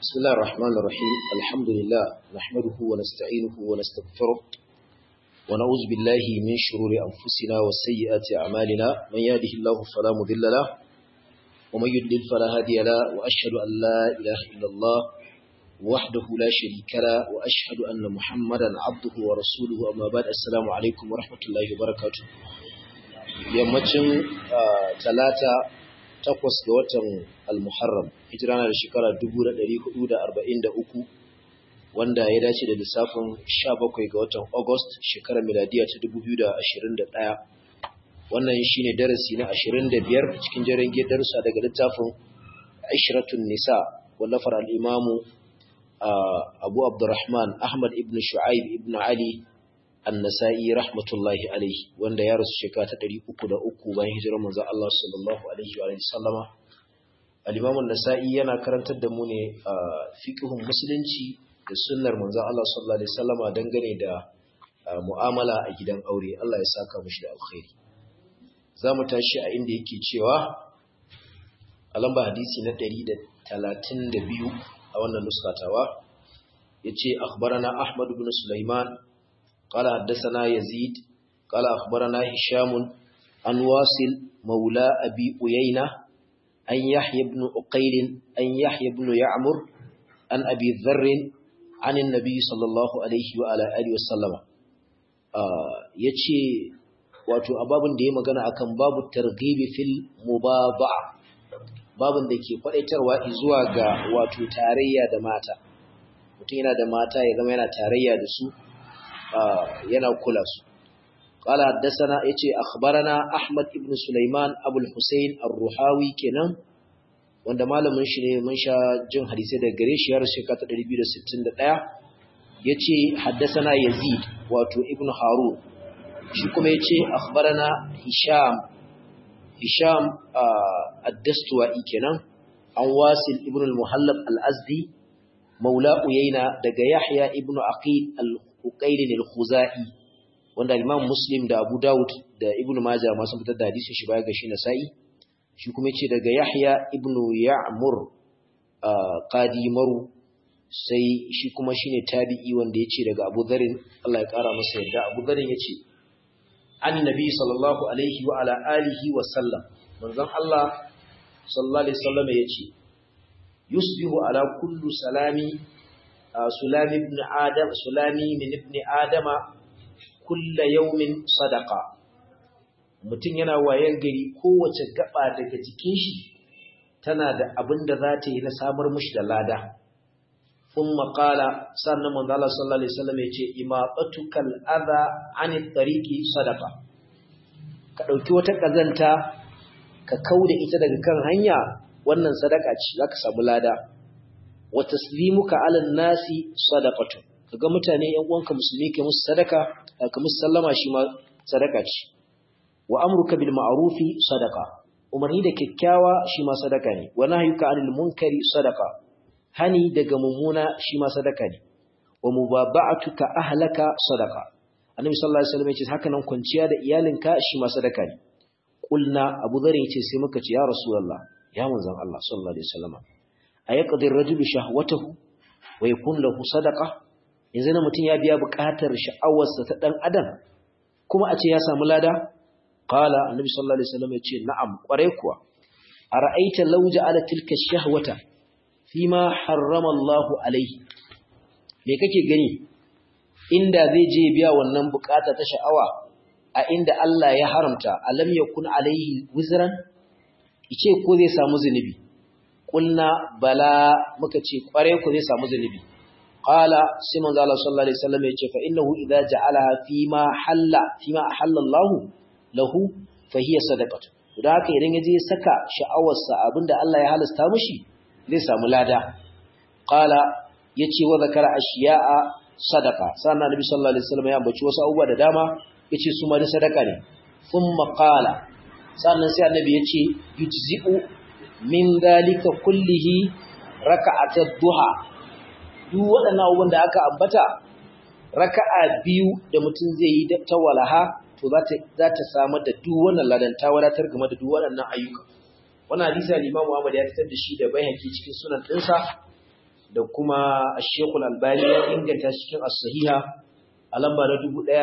بسم الله الرحمن الرحيم الحمد لله نحمده ونستعينه ونستغفره ونعوذ بالله من شرور أنفسنا وسيئات أعمالنا من يهده الله فلا مضل له ومن يضلل فلا هادي له وأشهد أن لا إله إلا الله وحده لا شريك له وأشهد أن محمدا عبده ورسوله أما بعد السلام عليكم ورحمة الله وبركاته yammacin talata takwas ga watan al-muharram hijira na da shekara 1443 wanda ya dace da lissafin 17 ga watan august shekarar miladiya ta 2021 wannan shine darasi na 25 cikin jerin darussa daga littafin ashratun nisa wallafar al-imamu abu abdurrahman ahmad ibn shu'aib ibn ali annasa'i rahmatullahi alaihi wanda ya rasu shekara ta 303 bayan hijirar manzo Allah sallallahu alaihi wa sallama al-Imam an-Nasa'i yana karantar da mu ne fiqhun musulunci da sunnar manzo Allah sallallahu alaihi wasallama dangane da mu'amala a gidan aure Allah ya saka mushi da alkhairi zamu tashi a inda yake cewa a lamba hadisi na 132 a wannan nuskatawa yace akhbarana Ahmad ibn Sulaiman قال حدثنا يزيد قال أخبرنا هشام عن واصل مولى أبي أيينة أن يحيى بن أقيل أن يحيى بن يعمر عن أبي ذر عن النبي صلى الله عليه وعلى آله وسلم yace wato ababun da ya magana akan babu targhibi fil mubaba babun da ke kwadaitarwa zuwa ga wato tarayya da mata mutum yana da mata ya zama yana tarayya da su yana kula su qala haddathana yace akhbarana ahmad ibn sulaiman abul husayn ar-ruhawi kenan wanda malamin shi ne mun sha jin hadisi daga gare shi har shekara ta 261 yace haddathana yazid wato ibn harun shi kuma yace akhbarana hisham hisham ad-dastuwai kenan an wasil ibn al-muhallab al-azdi maula uyayna daga yahya ibn aqil al Uqailin al-Khuzai wanda Imam Muslim da Abu Dawud da Ibn Majah ma sun fitar da hadisin shi baya ga shi Nasa'i shi kuma yace daga Yahya ibn Ya'mur qadi maru sai shi kuma shine tabi'i wanda yace daga Abu Dharr Allah ya kara masa yadda Abu Dharr yace annabi sallallahu alaihi wa ala alihi wa sallam manzon Allah sallallahu alaihi wasallam yace yusbihu ala kullu salami sulami ibn adam sulami min ibn adama kulla yawmin sadaqa mutum yana wayan gari kowace gaba daga jikin shi tana da abin da za ta yi na samar mushi da lada thumma qala sannan manzo Allah sallallahu alaihi wasallam yace imabatukal adha anit tariqi sadaqa ka dauki wata kazanta ka kauda ita daga kan hanya wannan sadaka ce zaka samu lada wa taslimuka ala nasi sadaqatu kaga mutane yan uwanka musulmi ke musu sadaka ka musu sallama shi ma sadaka ce wa amruka bil ma'rufi sadaqa umarni da kyakkyawa shi ma sadaka ne wa nahyuka anil munkari sadaqa hani daga mummuna shi ma sadaka ne wa mubaba'atuka ahlaka sadaqa annabi sallallahu alaihi wasallam ya ce haka nan kwanciya da iyalinka shi ma sadaka ne qulna abu dhar ya ce sai muka ce ya rasulullah ya manzon Allah sallallahu alaihi wasallam ayaqdir rajulu shahwatahu wa yakun lahu sadaqa yanzu na mutun ya biya buƙatar sha'awarsa ta dan adam kuma a ce ya samu lada qala annabi sallallahu alaihi wasallam yace na'am kware kuwa ara'aita law ja'ala tilka shahwata fima harrama Allahu alaihi me kake gani inda zai je biya wannan buƙata ta sha'awa a inda Allah ya haramta alam yakun alaihi wizran ice ko zai samu zunubi kulna bala muka ce kware ku zai samu zunubi qala sai manzo Allah sallallahu alaihi wasallam yace fa innahu idza ja'alaha fi ma halla fi ma ahalla Allah lahu fa hiya sadaqatu da haka idan yaje saka sha'awar sa abinda Allah ya halasta mishi zai samu lada qala yace wa zakara ashiya'a sadaqa sannan nabi sallallahu alaihi wasallam ya ambaci wasu abubuwa da dama yace su ma da sadaka ne thumma qala sannan sai annabi yace yujzi'u min dalika kullihi raka'atat duha duk waɗannan abubuwan da aka ambata raka'a biyu da mutum zai yi ta walaha to za ta za ta samar da duk wannan ladan ta wadatar game da duk waɗannan ayyuka wannan hadisi al-Imam Ahmad ya fitar da shi da Baihaqi cikin sunan dinsa da kuma Sheikhul Albani ya inganta cikin As-Sahiha a lamba na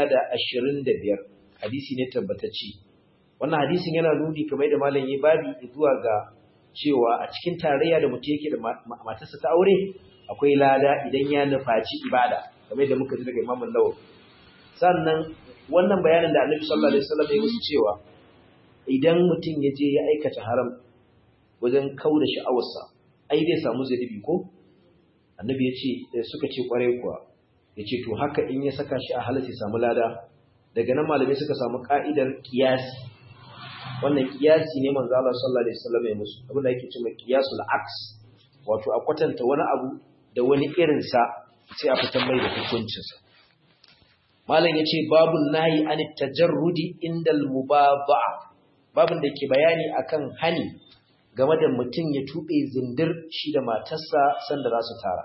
1025 hadisi ne tabbatacce wannan hadisin yana nuni kamar da malam yi babi zuwa ga cewa a cikin tarayya da mutum yake da matarsa ta aure akwai lada idan ya nufaci ibada kamar da muka ji daga Imam Nawawi sannan wannan bayanin da Annabi sallallahu alaihi wasallam ya musu cewa idan mutum ya je ya aikata haram wajen kauda sha'awarsa ai zai samu zalibi ko Annabi ya ce suka ce kwarai kuwa ya ce to haka in ya saka shi a halatta samu lada daga nan malamai suka samu ka'idar kiyasi wannan kiyasi ne manzo Allah sallallahu alaihi wasallam ya musu abin da yake cewa qiyasul aks wato a kwatanta wani abu da wani irin sa sai a fitar mai da hukuncin sa malam yace babun nahi an tajarrudi indal mubaba babun da ke bayani akan hani game da mutum ya tube zindir shi da matarsa sanda za su tara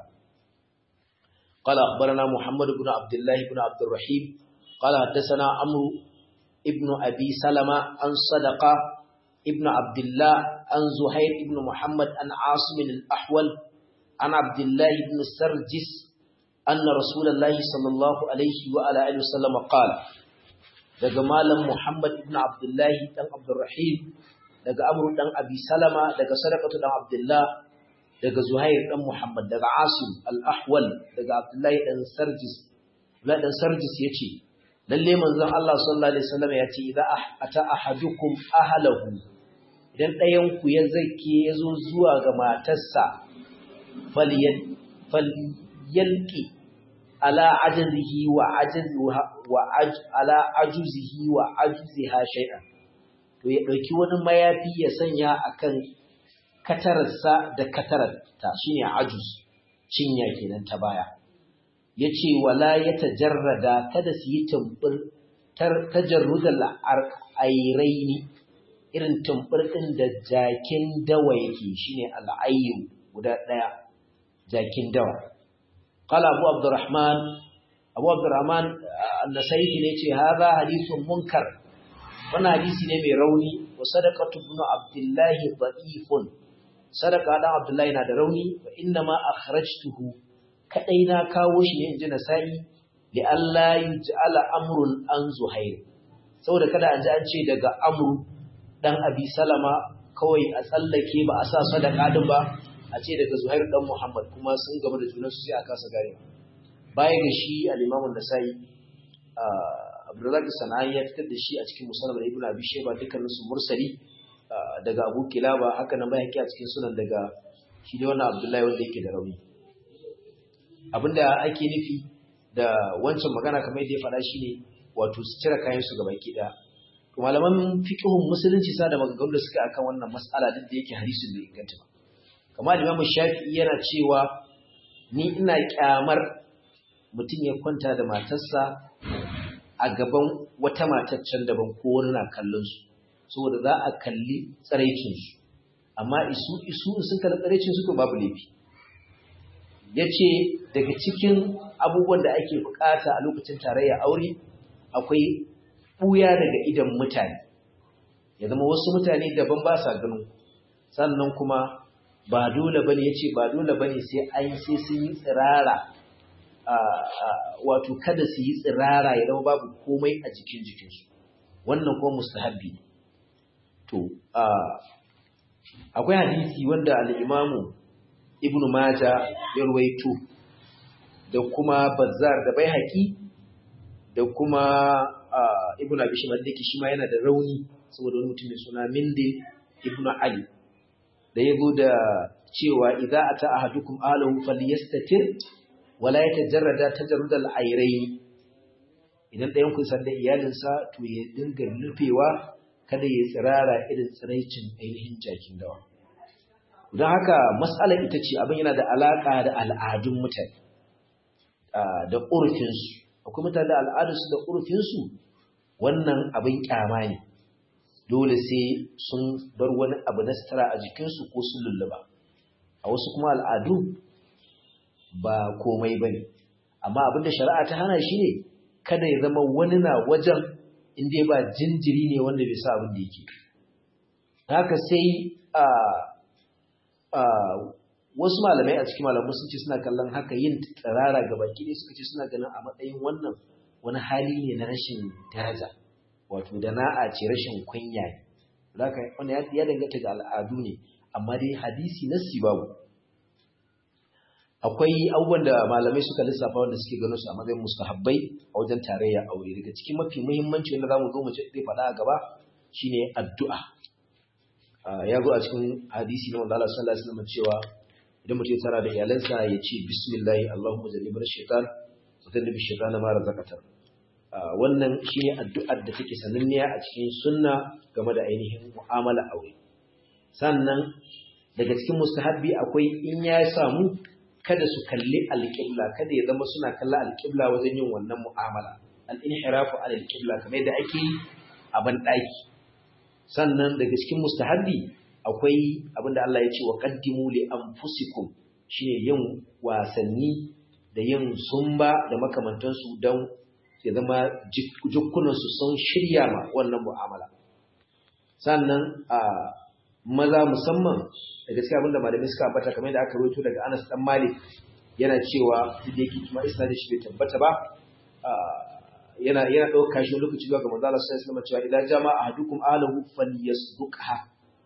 قال أخبرنا محمد بن عبد الله بن عبد الرحيم قال حدثنا عمرو ابن أبي سلمة عن صدقة ابن عبد الله عن زهير ابن محمد عن عاصم الأحول عن عبد الله بن سرجس أن رسول الله صلى الله عليه وعلى آله وسلم قال daga malam Muhammad ibn Abdullah dan Abdurrahim daga Amr dan Abi Salama daga Sadaqatu dan Abdullah daga Zuhair dan Muhammad daga Asim al-Ahwal daga Abdullah dan Sarjis Abdullah dan Sarjis yace lalle manzon Allah sallallahu alaihi wasallam ya ce idza ata ahadukum ahlahu idan ɗayan ku ya zake yazo zuwa ga matarsa falyan falyalqi ala ajzihi wa ajziha wa ala ajuzihi wa ajziha shay'an to ya dauki wani mayafi ya sanya akan katararsa da katararta shine ajuz cinya kenan ta baya ya ce wala ya tajarrada kada su yi tumbur tajarrudal airaini irin tumbur ɗin da jakin dawa yake shine al'ayyu guda ɗaya jakin dawa qala abu abdurrahman abu abdurrahman an-nasaifi ne ce hadha hadithun munkar wannan hadisi ne mai rauni wa sadaqatu ibn abdullahi da'ifun sadaqa dan abdullahi na da rauni wa inna ma akhrajtuhu kadai na kawo shi ne inji nasa'i li alla yuj'ala amrun an zuhair saboda kada an ji an ce daga amru dan abi salama kawai a tsallake ba a sa sadaka din ba a ce daga zuhair dan muhammad kuma sun gaba da junan su sai a kasa gare baya ga shi al-imam an-nasa'i abdurrazzaq sanani ya fitar da shi a cikin musannad ibn abi shayba dukkanin su mursali daga abu kilaba haka nan bai a cikin sunan daga shi da wannan abdullahi wanda yake da rauni abinda ake nufi da wancan magana kamar yadda ya faɗa shi ne wato su cire kayan su gaba ki ɗaya to malaman fiqhun musulunci sa da maganganu da suka akan wannan mas'ala duk da yake hadisin bai inganta ba kamar Imam Shafi'i yana cewa ni ina kyamar mutum ya kwanta da matarsa a gaban wata matar can daban ko wani na kallon su saboda za a kalli tsaraicin su amma isu isu sun kalli tsaraicin su to babu laifi ya ce daga cikin abubuwan da ake bukata a lokacin tarayya aure akwai ɓuya daga idan mutane ya zama wasu mutane daban ba sa ganin sannan kuma ba dole bane ya ce ba dole bane sai an sai sun yi tsirara wato kada su yi tsirara ya zama babu komai a jikin jikinsu wannan kuma mustahabbi ne to akwai hadisi wanda al'imamu ibn Maja ya ruwaito da kuma Bazzar da Baihaqi da kuma ibn Abi Shayba da shi ma yana da rauni saboda wani mutum mai suna Mindi ibn Ali da yago da cewa idza ata ahadukum alahu falyastatir wala yatajarrada tajarrudal ayrayn idan ɗayan ku san da iyalinsa to ya dinga rufewa kada ya tsirara irin tsiraicin ainihin jakin dawa don haka matsalar ita ce abin yana da alaƙa da al'adun mutane da ƙurfinsu akwai mutane da al'adunsu da ƙurfinsu wannan abin ƙyama ne dole sai sun bar wani abu na sutura a jikinsu ko sun lulluba a wasu kuma al'adu ba komai ba ne amma abin da shari'a ta hana shi ne kada ya zama wani na wajen inda ba jinjiri ne wanda bai sa abin da yake haka sai wasu malamai a cikin malamai sun ce suna kallon haka yin tsirara ga baki ne suka ce suna ganin a matsayin wannan wani hali ne na rashin daraja wato da na'a ce rashin kunya ne zaka wani ya danganta ga al'adu ne amma dai hadisi nassi babu akwai abubuwan da malamai suka lissafa wanda suke ganin su a matsayin mustahabbai a wajen tarayya aure daga cikin mafi muhimmanci wanda zamu zo mu ce zai faɗa a gaba shine addu'a ya zo a cikin hadisi na manzo Allah sallallahu alaihi wasallam cewa idan mutum ya tara da iyalansa ya ce bismillah Allahumma jannibna shaytan wa jannibi shaytan ma razaqatan wannan shine addu'ar da take sananniya a cikin sunna game da ainihin mu'amala aure sannan daga cikin mustahabbi akwai in ya samu kada su kalli alƙibla kada ya zama suna kalla alƙibla wajen yin wannan mu'amala al-inhirafu al-qibla kamar yadda ake yi a ban sannan daga cikin mustahabbi akwai abinda Allah ya ce wa qaddimu li anfusikum shine yin wasanni da yin zumba da makamantansu don ya zama jukkunansu sun shirya ma wannan mu'amala sannan a maza musamman da gaskiya abinda malamai suka ambata kamar da aka rawaito daga Anas dan Malik yana cewa duk da yake kuma isnadin shi bai tabbata ba yana yana dauka shi lokaci zuwa ga manzo Allah sallallahu alaihi wasallam cewa idan jama'a ahadukum ahlahu falyasduqha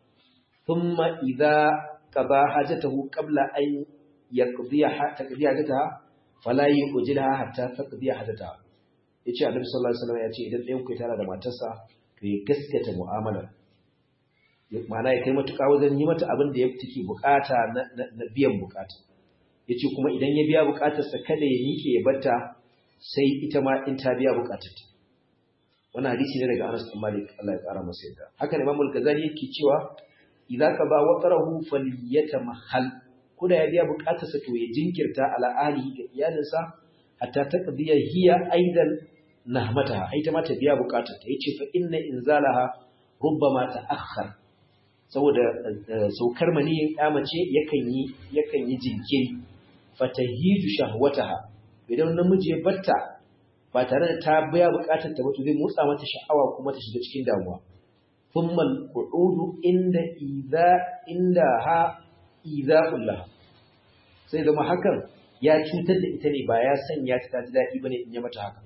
thumma idza qada hajatahu qabla an yaqdiha taqdiya hajataha fala yujilha hatta taqdiya hajataha yace Annabi sallallahu alaihi wasallam yace idan ɗayan ku tara da matarsa to ya gaskata mu'amalar ma'ana ya kai matuƙa wajen yi mata abin da ya take bukata na biyan bukata yace kuma idan ya biya bukatarsa kada ya miƙe ya batta sai ita ma in ta biya bukatarta wannan hadisi ne daga Anas bin Malik Allah ya kara masa yadda haka ne Imam Al-Ghazali yake cewa idza qaba waqrahu falyatamahal kuda ya biya bukatarsa to ya jinkirta ala ahli ga iyalinsa hatta taqdiya hiya aidan nahmataha ai ta ma ta biya bukatarta yace fa inna inzalaha rubbama ta'akhkhar saboda saukar maniyin mace yakan yi yakan yi jinkiri fatahiju shahwataha idan namiji ya batta ba tare da ta biya bukatar ta ba to zai motsa mata sha'awa kuma ta shiga cikin damuwa thumma al-qu'udu inda idza inda ha idha'ul laha sai zama hakan ya cutar da ita ne ba ya sanya ta ji daɗi bane in ya mata haka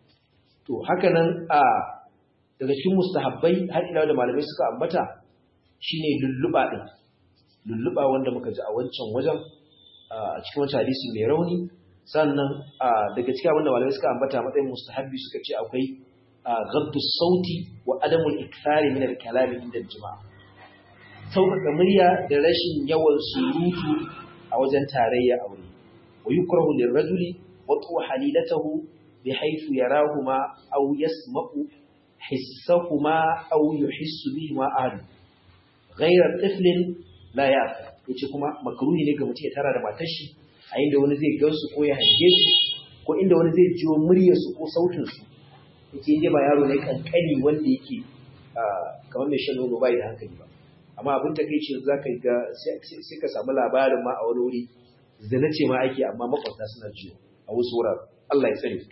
to haka nan a daga cikin mustahabbai har ila da malamai suka ambata shine lulluba din lulluba wanda muka ji a wancan wajen a cikin wancan hadisi mai rauni sannan daga cikin abinda malamai suka ambata matsayin mustahabbi suka ce akwai gaddu sauti wa adamul ikthari min al-kalami inda jima'a sauƙaƙa murya da rashin yawan surutu a wajen tarayya aure wa yukrahu lirrajuli wa tu halilatahu bi haythu yarahuma aw yasma'u hissahuma aw yuhissu bihima ahad ghayra tiflin la ya'qil yace kuma makruhi ne ga mutum ya tara da matar shi a inda wani zai gansu ko ya hange su ko inda wani zai jiwo muryar su ko sautin su yake inda ba yaro ne kankani wanda yake kamar mai shan nono bai da hankali ba amma abin takeici za ka ga sai ka samu labarin ma a wani wuri zina ce ma ake amma makwabta suna jiwo a wasu wurare Allah ya tsare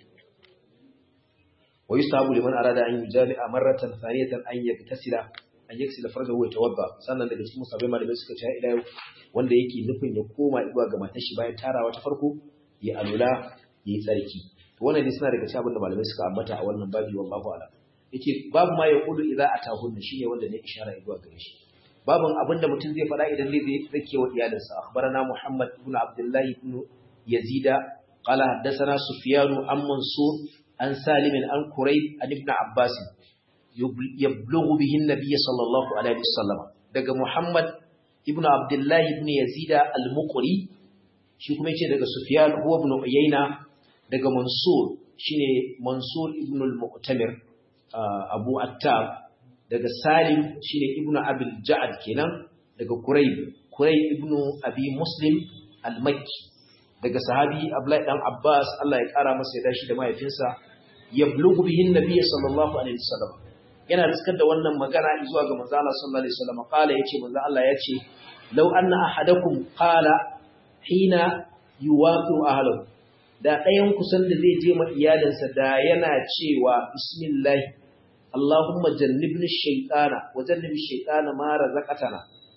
wa yusabu liman arada an yujami'a marratan thaniyatan an yaktasila an yaksila farjahu wa tawadda sannan daga cikin musabbai malamai suka ce ila yau wanda yake nufin ya koma zuwa ga matar shi bayan tarawa ta farko ya alula ya yi tsarki to wannan ne suna daga cikin abin da malamai suka ambata a wannan babi wallahu a'lam yake babu ma ya kudu idza atahunna shine wanda ne ishara zuwa gare shi babun abin da mutum zai faɗa idan zai zake wa iyalinsa akhbarana muhammad ibn abdullah ibn yazida qala haddathana sufyan an mansur an salim an qurayb an ibn abbas yablughu bihi an-nabiy sallallahu alaihi wasallam daga muhammad ibnu abdullahi ibn yazida al-muqri shi kuma yace daga sufyan huwa ibn uyayna daga mansur shine mansur ibn al-mu'tamir abu attab daga salim shine ibnu abil ja'ad kenan daga qurayb qurayb ibn abi muslim al-makki daga sahabi abdullahi dan abbas Allah ya kara masa ya dashi da mahaifinsa yablughu bihi an-nabiy sallallahu alaihi wasallam yana riskar da wannan magana zuwa ga manzo Allah sallallahu alaihi wasallam kala yace manzo Allah yace law anna ahadakum qala hina yuwaqi ahlahu da ɗayan kusan da zai je ma iyalinsa da yana cewa bismillah Allahumma jannibni shaytana wa jannibi shaytana ma razaqatana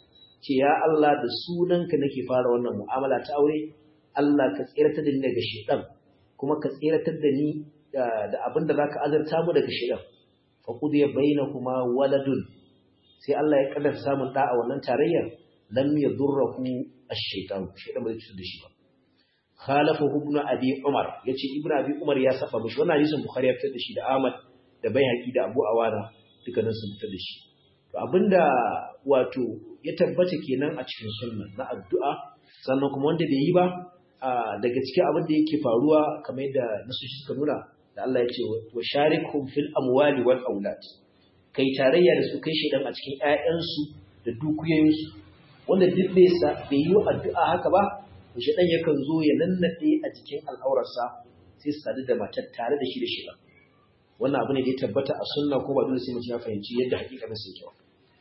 ce ya Allah da sunanka nake fara wannan mu'amala ta aure Allah ka tsiratar da ni daga shedan kuma ka tsiratar da ni da abinda zaka azarta mu daga shedan fa qudiya bainakuma waladun sai Allah ya kaddara samun da a wannan tarayyar lam yadurruhu ash-shaytan shedan ba zai cutar da shi ba khalafahu ibn abi umar yace ibn abi umar ya saba mishi wannan hadisin bukhari ya fitar da shi da ahmad da baihaqi da abu awana dukkanin sun fitar da shi to abinda wato ya tabbata kenan a cikin sunna na addu'a sannan kuma wanda bai yi ba daga cikin abin da yake faruwa kamar yadda nasoshi suka nuna da Allah ya ce wa sharikhum fil amwali wal aulad kai tarayya da su kai shedan a cikin ƴaƴansu da dukiyoyinsu wanda duk bai sa bai yi addu'a haka ba to shedan yakan zo ya nannade a cikin al'aurarsa sai su sadu da matar tare da shi da shedan wannan abu ne da ya tabbata a sunna ko ba dole sai mutum ya fahimci yadda hakikatin sai kyau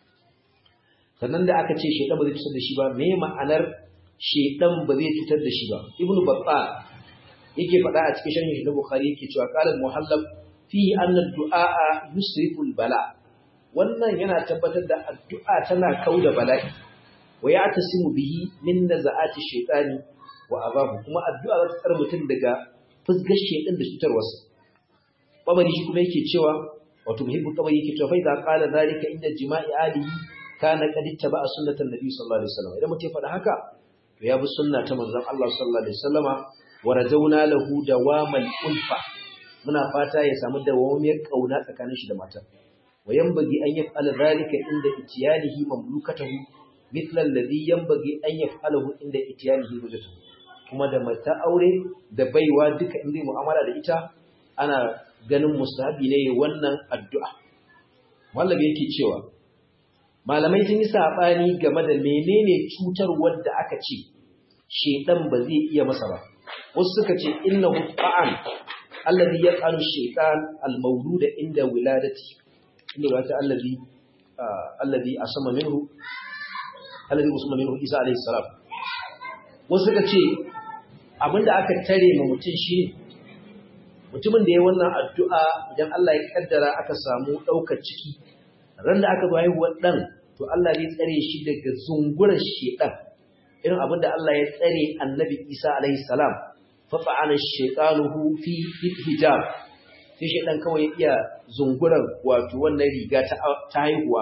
sannan da aka ce shedan ba zai cutar da shi ba me ma'anar shedan ba zai cutar da shi ba ibnu babba yake faɗa a cikin sharhin na bukhari yake cewa qala muhallab fi anna du'a yusrifu bala wannan yana tabbatar da addu'a tana kauda bala'i wa ya'tasimu bihi min naza'ati shaytani wa azabu kuma addu'a za ta tsare mutum daga fusgar shedan da cutarwarsa babari shi kuma yake cewa wato muhibbu tabari yake cewa fa idza qala zalika inda jima'i alihi kana qad ittaba sunnatan nabi sallallahu alaihi wasallam idan mutum ya faɗa haka to ya bi sunna ta manzon Allah sallallahu alaihi wasallama wa rajawna lahu dawamal ulfa muna fata ya samu dawamiyar kauna tsakanin shi da matar wa yanbaghi an yaf'ala zalika inda itiyanihi mamlukatahu mithla alladhi yanbaghi an yaf'alahu inda itiyanihi wajhatuhu kuma da mata aure da baiwa duka inda mu'amala da ita ana ganin mustahabi ne wannan addu'a wallahi yake cewa malamai sun yi sabani game da menene cutar wanda aka ce shedan ba zai iya masa ba wasu suka ce innahu ta'an alladhi yaqalu shaytan al-mawlud inda wiladati inda wata alladhi alladhi asama minhu alladhi usma minhu isa alayhi salam wasu suka ce abinda aka tare ma mutum shi mutumin da ya wannan addu'a idan Allah ya kaddara aka samu daukar ciki ran da aka zo haihuwar dan to Allah zai tsare shi daga zungurar shedan irin abinda Allah ya tsare annabi Isa alayhi salam fafa'ana shaitanuhu fi hijab sai shaitan kawai ya iya zunguran wato wannan riga ta haihuwa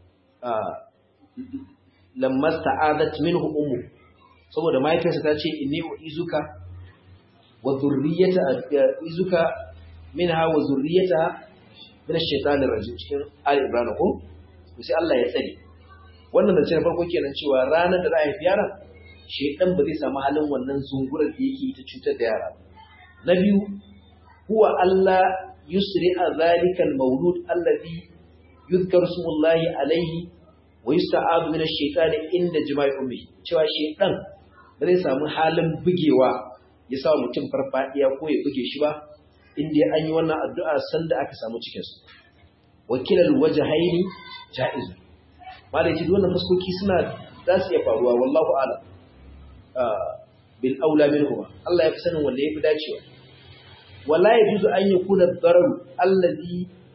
lammas ta'adat minhu ummu saboda mahaifiyarsa ta ce inni uizuka wa zurriyata uizuka minha wa zurriyata min ash-shaytanir rajim cikin ali ibrahim ko sai Allah ya tsare wannan da na farko kenan cewa ranar da za a haifi yaron shedan ba zai samu halin wannan zungurar da yake ta cutar da yara na biyu huwa Allah yusri a zalika al-mawlud alladhi yuzkaru smullahi alayhi wa yusta'adu min ash-shaytani inda jima'i ummi cewa shedan ba zai samu halin bugewa ya sa mutum farfadiya ko ya buge shi ba inda an yi wannan addu'a sanda aka samu cikin su wakilal wajhaini jaiz malai ji wannan fuskoki suna za su iya faruwa wallahu a'lam bil aula minhuma Allah ya fi sanin wanda yafi dacewa wala yajuzu an yakuna ad-darar alladhi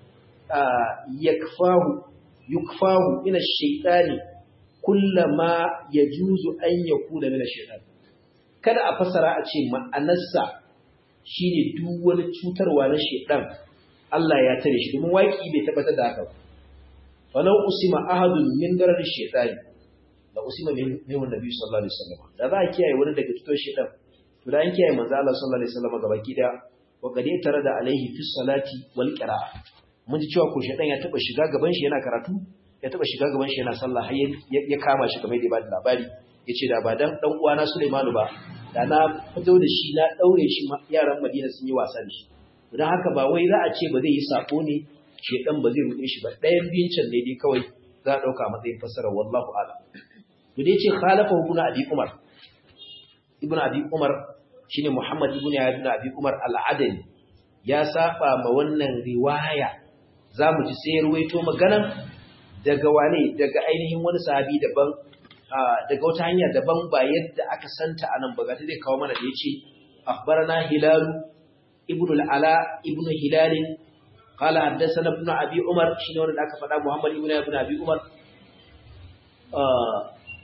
yakfahu yukfahu ila ash-shaytani kullama yajuzu an yakuna min ash-shaytan kada a fasara a ce ma'anarsa shine duk wani cutarwa na shaytan Allah ya tare shi domin waki bai tabbatar da haka ba falau usima ahadun min darar ash-shaytani da usima min nabi sallallahu alaihi wasallam da za a kiyaye wani daga cutar shaytan to da an kiyaye manzo Allah sallallahu alaihi wasallam gaba kida wa qad tare da alaihi fi salati wal qira'a mun ji cewa ko shaytan ya taba shiga gaban shi yana karatu ya taba shiga gaban shi yana sallah har ya kama shi kamar da ba da labari yace da ba dan dan uwana Sulaimanu ba da na fito da shi na daure shi yaran Madina sun yi wasa da shi don haka ba wai za a ce ba zai yi sako ne shaytan ba zai rude shi ba ɗayan biyun can ne dai kawai za a dauka matsayin fasara wallahu a'lam to dai ce khalafa ibn abi umar ibn abi umar shine muhammad ibn ibn abi umar al-adali ya saba ma wannan riwaya zamu ji sai ruwaito maganan daga wane daga ainihin wani sahabi daban daga wata hanya daban ba yadda aka santa anan ba ga zai kawo mana da yace akhbarana hilal ibn al-ala ibn hilal قال حدثنا ابن ابي عمر شنو wanda aka faɗa muhammad ibn ibn abi umar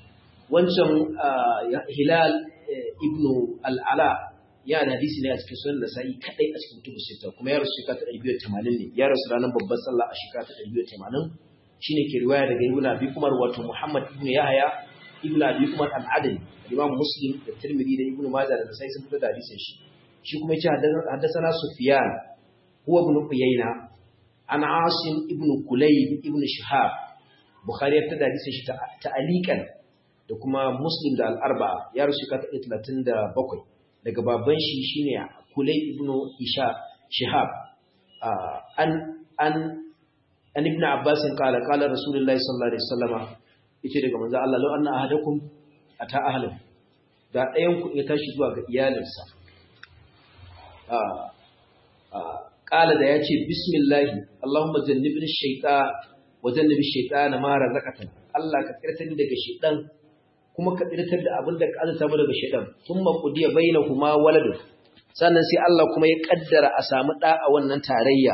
wancan hilal ibn al'ala ya da hadisi ne a cikin sunan nasa'i kadai a cikin kutubu sita kuma ya rasu shekara ta 280 ne ya rasu ranar babbar sallah a shekara ta 280 shine ke riwaya daga ibn abi umar wato muhammad ibn yahya ibn abi umar al-adli imam muslim da tirmidhi da ibn majah da nasa'i sun fitar da hadisin shi shi kuma yace haddathana sufyan huwa ibn uyayna an asim ibn kulayb ibn shihab bukhari ya fitar da hadisin shi ta'alikan da kuma muslim da al-arba'a ya rasu shekara ta 37 daga baban shi shine kulay ibn isha shihab an an an ibn abbas kala kala rasulullahi sallallahu alaihi wasallama yace daga manzo Allah law anna ahadakum ata ahlan da ɗayan ku ya tashi zuwa ga iyalinsa kala da yace bismillah allahumma jannibni shaytan wa jannibi shaytana ma razaqatana Allah ka tsirtar daga shaytan kuma ka tsirtar da abin da ka azata mu daga shaytan thumma qudiya bainahuma waladun sannan sai Allah kuma ya kaddara a samu da a wannan tarayya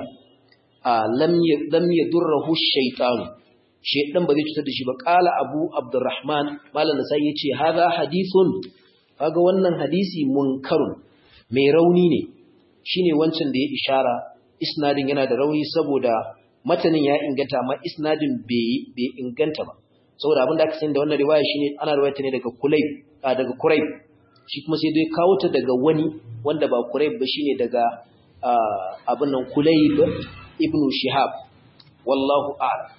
lam yadurruhu shaytan shaytan ba zai cutar da shi ba qala abu abdurrahman malam sai yace hadha hadithun kaga wannan hadisi munkarun mai rauni ne shine wancan da ya ishara isnadin yana da rauni saboda matanin ya inganta amma isnadin bai bai inganta ba saboda abin da aka sani da wannan riwaya shine ana riwayata ne daga kulayb daga kurayb shi kuma sai dai kawo ta daga wani wanda ba kurayb ba shine daga abin nan kulayb ibn shihab wallahu a'lam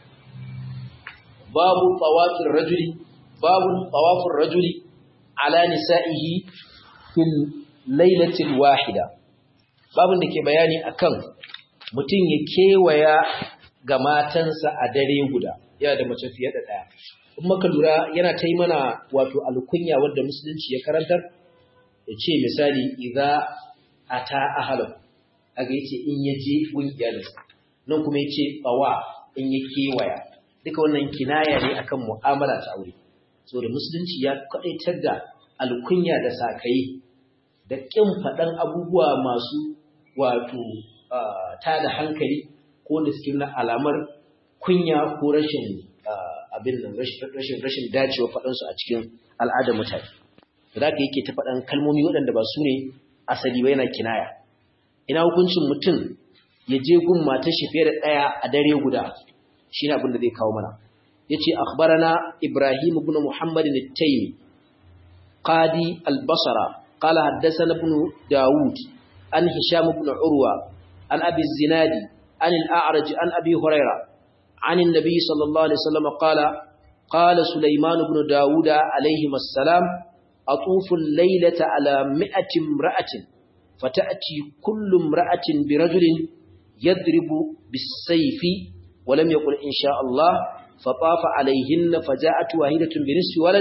babu tawafir rajuli babu tawafir rajuli ala nisa'ihi fil lailatil wahida babun da ke bayani akan mutum ya kewaya ga matansa a dare guda yana da mace fiye da daya in maka lura yana ta yi mana wato alkunya wanda musulunci ya karantar ya ce misali idza ata ahalahu aga yace in yaje gun iyalinsa nan kuma yace bawa in ya kewaya duka wannan kinaya ne akan mu'amala ta aure saboda musulunci ya kadaitar da alkunya da sakai da kin fadan abubuwa masu wato ta da hankali ko da suke nuna alamar kunya ko rashin abin nan rashin rashin dacewa fadan su a cikin al'adar mutane da haka yake ta fadan kalmomi waɗanda ba su ne asali ba yana kinaya ina hukuncin mutum ya je gun matar shi fiye da ɗaya a dare guda shi ne abin da zai kawo mana ya ce akhbarana ibrahim ibn muhammad al-taymi qadi al-basra qala haddathana ibn daud an hisham ibn urwa an abi zinadi an al-a'raj an abi huraira an an-nabi sallallahu alaihi wasallam qala qala sulaiman ibn daud alayhi assalam atufu al-laylata ala mi'ati imra'atin fata'ti kullu imra'atin birajulin yadribu bis-sayfi ولم يقل إن شاء الله فطاف عليهن فجاءت واحدة بنصف ولد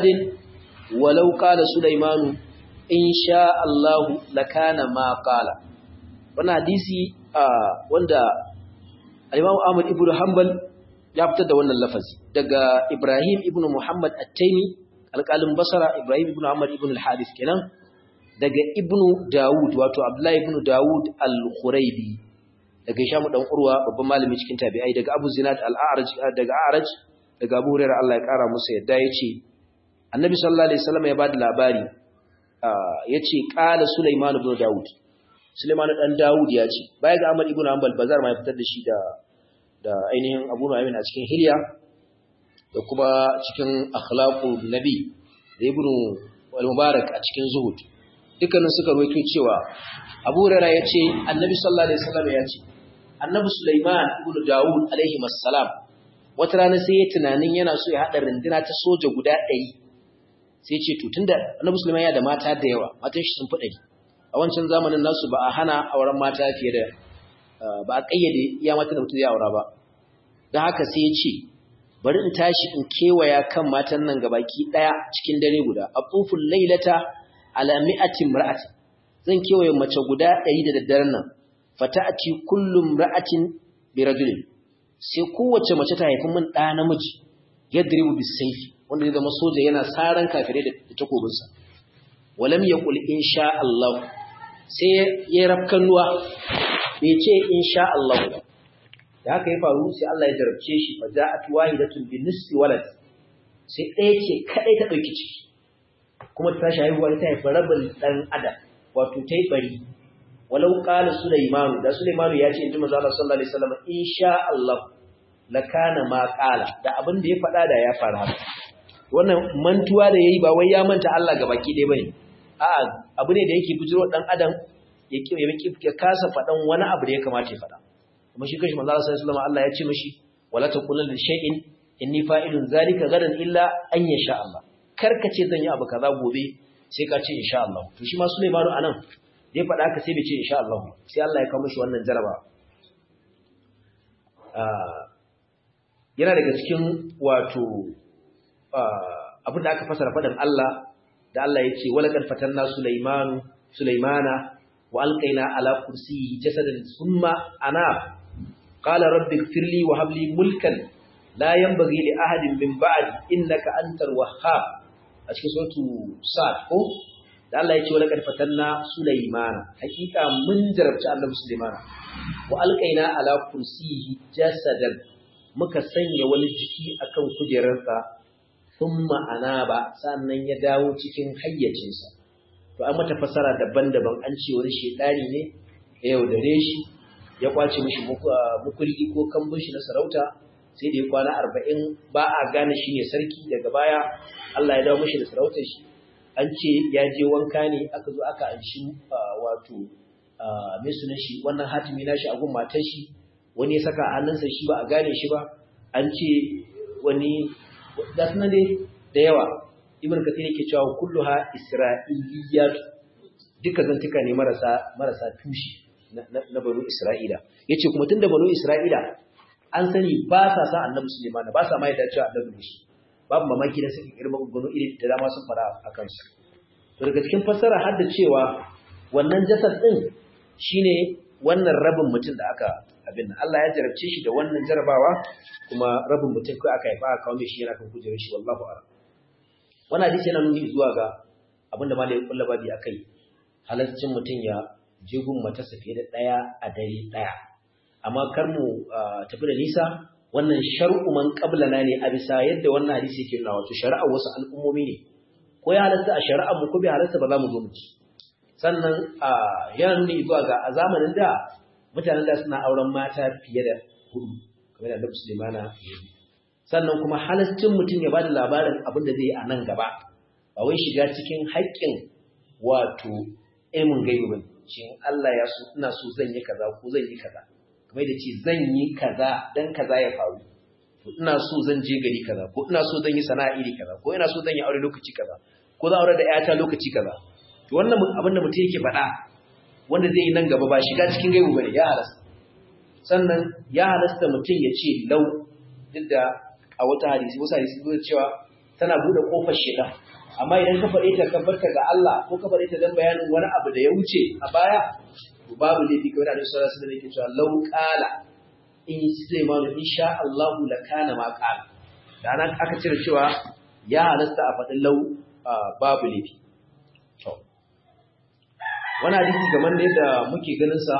ولو قال سليمان إن شاء الله لكان ما قال wannan hadisi wanda al-Imam Ahmad ibn Hanbal ya fitar da wannan lafazi daga Ibrahim ibn Muhammad At-Taymi alƙalin Basra Ibrahim ibn Ahmad ibn al-Hadith kenan daga Ibn Dawud wato Abdullah ibn Dawud al-Khuraibi daga Hisham dan Urwa babban malami cikin tabi'ai daga Abu Zinad al-A'raj daga A'raj daga Abu Hurairah Allah ya kara musu yadda yace Annabi sallallahu alaihi wasallam ya bada labari yace qala Sulaiman ibn Dawud Sulaiman dan Dawud ya ce baya ga Ahmad ibn Hanbal bazar ma ya fitar da shi da da ainihin Abu Nu'aym a cikin Hilya da kuma cikin Akhlaqu Nabi da Ibn al-Mubarak a cikin Zuhud dukkanin suka rawaito cewa Abu Hurairah ya ce Annabi sallallahu alaihi wasallam ya ce Annabi Sulaiman ibn Dawud alaihi assalam wata rana sai ya tunanin yana so ya hada rinduna ta soja guda 100 sai ce to tunda Annabi Sulaiman ya da mata da yawa matan shi sun fi 100 a wancan zamanin nasu ba a hana auren mata fiye da ba a kayyade iya mata da mutum ya aura ba don haka sai ya ce bari in tashi in kewaya kan matan nan gabaki daya cikin dare guda afuful lailata ala mi'atin ra'atin zan kewaye mace guda 100 da daddaren nan fata'ati kullum ra'atin bi rajulin sai kowace mace ta haifi min ɗa namiji yadribu bisayfi wanda zai zama soja yana saran kafirai da takobinsa walam yaqul insha Allah sai ya rafkan ruwa bai ce insha Allah ba da haka ya faru sai Allah ya jarabce shi fa ja'at wahidatun bi nisfi walad sai ɗaya ce kadai ta dauki ciki kuma ta tashi haihuwa ta haifi rabin dan adam wato ta yi bari walau qala sulaiman da sulaiman ya ce inji manzo Allah sallallahu alaihi wasallam insha Allah lakana ma qala da abin da ya faɗa da ya fara haka wannan mantuwa da yayi ba wai ya manta Allah ga baki ɗaya bane a'a abu ne da yake bujiro dan adam ya ya kasa faɗan wani abu da ya kamata ya faɗa kuma shi kashi manzo Allah sallallahu alaihi wasallam Allah ya ce mishi wala taqulanna li shay'in inni fa'ilun zalika gadan illa an yasha Allah karka ce zan yi abu kaza gobe sai ka ce insha Allah to shi ma Sulaimanu anan da ya faɗa haka sai bai ce insha Allah sai Allah ya kawo mishi wannan jaraba yana daga cikin wato abin da aka fasara faɗin Allah da Allah ya ce wala kad fatanna Sulaimanu Sulaimana wa alqaina ala kursiyyi jasadan thumma ana qala rabbi ighfirli wa hab li mulkan la yanbaghi li ahadin min ba'di innaka antal wahhab a cikin suratu sad ko da Allah ya ce wala kad fatanna Sulaimana hakika mun jarabci Annabi Sulaimana wa alqaina ala kursiyyi jasadan muka sanya wani jiki akan kujerarsa thumma anaba sannan ya dawo cikin hayyacinsa to an mata fasara daban-daban an ce wani shedani ne ya yaudare shi ya kwace mishi mukulki ko kambun shi na sarauta sai da ya kwana arba'in ba a gane shi ne sarki daga baya Allah ya dawo mishi da sarautar shi an ce ya je wanka ne aka zo aka anshi wato mai sunan shi wannan hatimi na shi a gun matar shi wani ya saka hannunsa shi ba a gane shi ba an ce wani da suna dai da yawa ibn kathir yake cewa kulluha isra'iliyat duka zantuka ne marasa marasa tushi na banu isra'ila yace kuma tunda banu isra'ila an sani ba sa sa annabi sulaiman ba sa mai da cewa annabi shi babu mamaki da suke irma gano iri da dama sun fara a kansu to daga cikin fassara har da cewa wannan jasad din shine wannan rabin mutum da aka abin Allah ya jarabce shi da wannan jarabawa kuma rabin mutum kai aka haifa aka kawo mai shi yana kan kujerar shi wallahu a'lam wannan hadisi yana nuni zuwa ga abinda malai kullu babi akai halaccin mutum ya je gun mata fiye da daya a dare daya amma kar mu tafi da nisa wannan shar'u man qablana ne a bisa yadda wannan hadisi yake nuna wato shari'ar wasu al'ummomi ne ko ya halatta a shari'ar mu ko bai halatta ba za mu zo mu ci sannan yana nuni zuwa ga a zamanin da mutanen da suna auren mata fiye da hudu kamar da Annabi Sulaimana ya yi sannan kuma halaccin mutum ya bada labarin abin da zai yi a nan gaba ba wai shiga cikin haƙƙin wato ilmin gaibi bane shin Allah ya so ina so zan yi kaza ko zan yi kaza kamar da ce zan yi kaza dan kaza ya faru to ina so zan je gari kaza ko ina so zan yi sana'a iri kaza ko ina so zan yi aure lokaci kaza ko zan aure da ƴata lokaci kaza to wannan abin da mutum yake faɗa wanda zai yi nan gaba ba shiga cikin gaibu bane ya halasta sannan ya halasta mutum ya ce lau duk da a wata hadisi wasu hadisi zuwa cewa tana bude kofar shida amma idan ka faɗe ta ka barka ga Allah ko ka faɗe ta dan bayanin wani abu da ya wuce a baya to babu laifi kamar Annabi sallallahu alaihi wasallam yake cewa lau qala in Sulaiman insha Allah la kana ma qala da nan aka cire cewa ya halasta a faɗin lau babu laifi to wannan hadisi kamar ne da muke ganin sa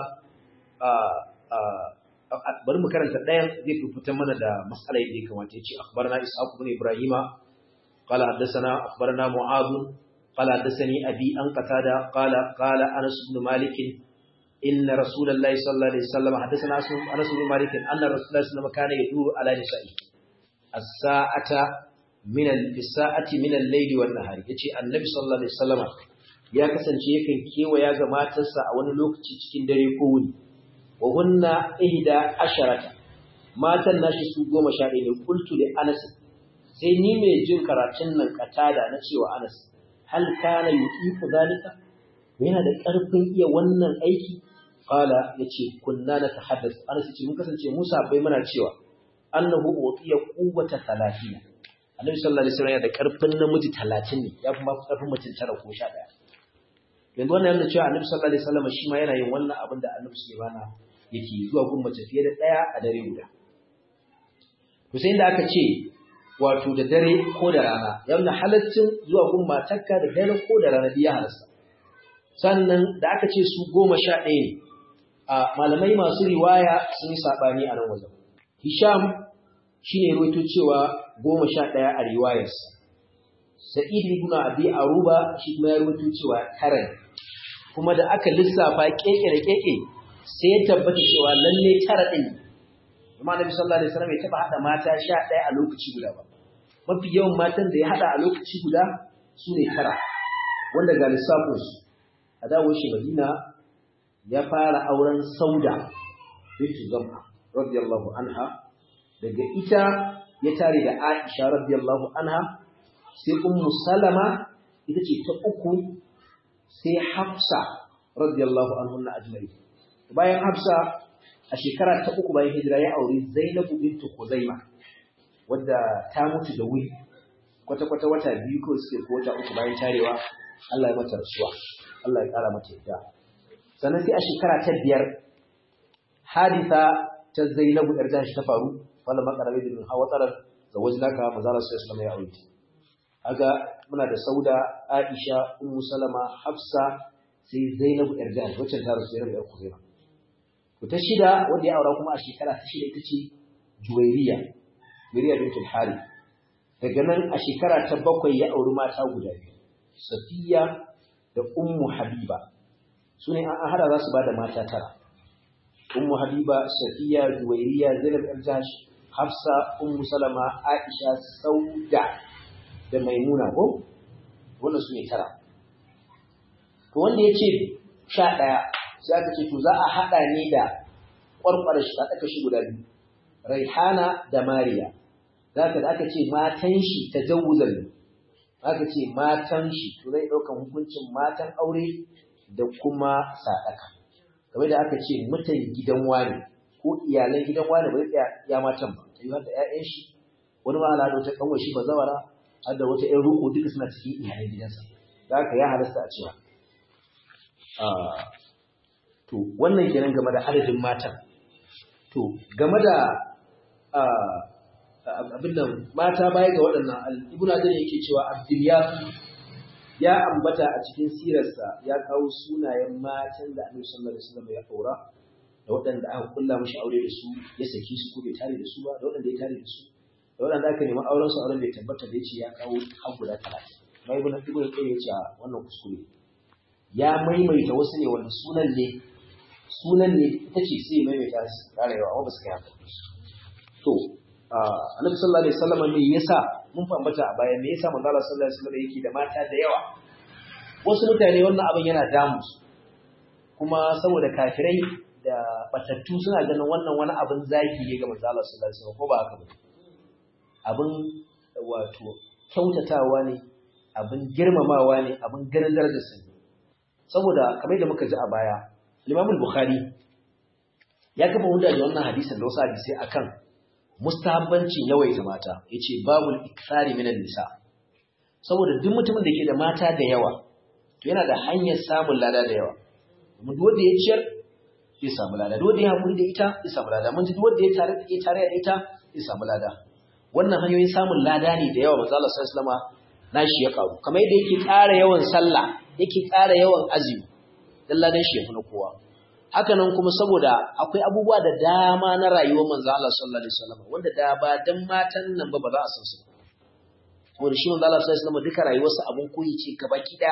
bari mu karanta ɗayan zai fi fitar mana da matsalar da ya kamata ya ce akhbarana ishaq ibn ibrahima qala haddathana akhbarana mu'adh qala haddathani abi an qatada qala qala anas ibn malik inna rasulullahi sallallahu alaihi wasallam haddathana anas ibn malik anna rasulullahi sallallahu alaihi wasallam kana yaduru ala nisa'i as-sa'ata min al-sa'ati min al-layli wan nahari yace annabi sallallahu alaihi wasallam ya kasance yakan kewaya ga matarsa a wani lokaci cikin dare ko wuni wa hunna ihda asharata matan nashi su goma sha ɗaya ne kultu da anas sai ni mai jin karatun nan katada na cewa anas hal kana yuqifu zalika yana da ƙarfin iya wannan aiki qala yace kunna na tahaddas anas yace mun kasance Musa bai muna cewa annahu utiya quwwata 30 annabi sallallahu alaihi wasallam yana da ƙarfin namiji 30 ne ya kuma ƙarfin mutum tara ko 11 yanzu wannan yana cewa annabi sallallahu alaihi wasallam shi ma yana yin wannan abin da annabi Sulaiman yake zuwa gun mace fiye da ɗaya a dare guda. To sai da aka ce wato da dare ko da rana, yana halaccin zuwa gun matakka da dare ko da rana ya halasta. Sannan da aka ce su goma sha ɗaya ne, a malamai masu riwaya sun yi saɓani a nan wajen. Hisham shi ne ruwaito cewa goma sha ɗaya a riwayarsa. Sa'id ibn Abi Aruba shi kuma ya rubuta cewa tara kuma da aka lissafa keke da keke sai ya tabbata cewa lalle tara din kuma Annabi sallallahu alaihi wasallam ya taba hada mata 11 a lokaci guda ba mafi yawan matan da ya hada a lokaci guda su ne tara wanda ga lissafin su a dawo shi Madina ya fara auren Sauda bintu Zam'a radiyallahu anha daga ita ya tare da Aisha radiyallahu anha sai Ummu Salama ita ce ta uku sai Hafsa radiyallahu anhunna ajma'in bayan Hafsa a shekara ta uku bayan hijira ya aure Zainabu bintu Khuzaima wadda ta mutu da wuri kwata-kwata wata biyu ko suke ko wata uku bayan tarewa Allah ya mata rasuwa Allah ya kara mata yadda sannan sai a shekara ta biyar hadisa ta Zainabu yar jashi ta faru wala makarabe da hawa tsarar zawajnaka manzara sallallahu alaihi ya aure aga muna da Sauda Aisha Ummu Salama Hafsa sai Zainabu yar jashi wacce ta rasu Zainabu yar Khuzaima to ta shida wanda ya aura kuma a shekara ta shida ita ce Juwairiya Juwairiya bintul Harith daga nan a shekara ta bakwai ya auri mata guda biyu Safiya da Ummu Habiba su ne an hada za su ba da mata tara Ummu Habiba Safiya Juwairiya Zainab al-Jahsh Hafsa Ummu Salama Aisha Sauda da Maimuna ko wannan su ne tara to wanda ya ce sha ɗaya sai aka ce to za a haɗa ne da ƙwarƙwar shi a ɗaka shi guda biyu Raihana da Mariya zaka da aka ce matan shi ta jawuzan ne aka ce matan shi to zai ɗaukan hukuncin matan aure da kuma sadaka kamar da aka ce mutan gidan wani ko iyalan gidan wani bai tsaya ya matan ba ta yi har da ƴaƴan shi wani ma al'ada ta kanwar shi bazawara har da wata ƴan ruku duka suna cikin iyalan gidansa da haka ya halasta a cewa to wannan kenan game da adadin matan to game da abin nan mata baya ga waɗannan ibnu hajar yake cewa abdulyafi ya ambata a cikin sirarsa ya kawo sunayen matan da annabi sallallahu alaihi wasallam ya aura da waɗanda aka kulla mishi aure da su ya saki su ko bai tare da su ba da waɗanda ya tare da su da waɗanda aka nemi auren su auren bai tabbata da yace ya kawo har guda 30 mai ibnu ibnu qayyim yace wannan kuskure ya maimaita wasu ne wanda sunan ne sunan ne ita ce sai maimaita su rarewa amma ba su kai haka to annabi sallallahu alaihi wasallam me yasa mun fambata a baya me yasa manzo Allah sallallahu alaihi wasallam yake da mata da yawa wasu mutane wannan abin yana damu su kuma saboda kafirai da batattu suna ganin wannan wani abin zaki ne ga manzo Allah sallallahu alaihi wasallam ko ba haka ba abin wato kyautatawa ne abin girmamawa ne abin ganin darajar sa saboda kamar da muka ji a baya Imam Bukhari ya kafa hujja da wannan hadisin da wasu hadisi akan mustahabbancin yawaita mata yace babul ikthari minan nisa saboda duk mutumin da ke da mata da yawa to yana da hanyar samun lada da yawa mun duk wanda ya ciyar zai samu lada duk wanda ya hakuri da ita zai samu lada mun ji duk wanda ya tare da ya tare da ita zai samu lada wannan hanyoyin samun lada ne da yawa manzo Allah sallallahu alaihi wasallam nashi ya karu kamar yadda yake ƙara yawan sallah yake ƙara yawan azumi dan ladan shi ya fi na kowa haka nan kuma saboda akwai abubuwa da dama na rayuwar manzo Allah sallallahu alaihi wasallam wanda da ba dan matan nan ba ba za a san su saboda shi manzo Allah sallallahu alaihi wasallam duka rayuwarsa abun koyi ce gabaki da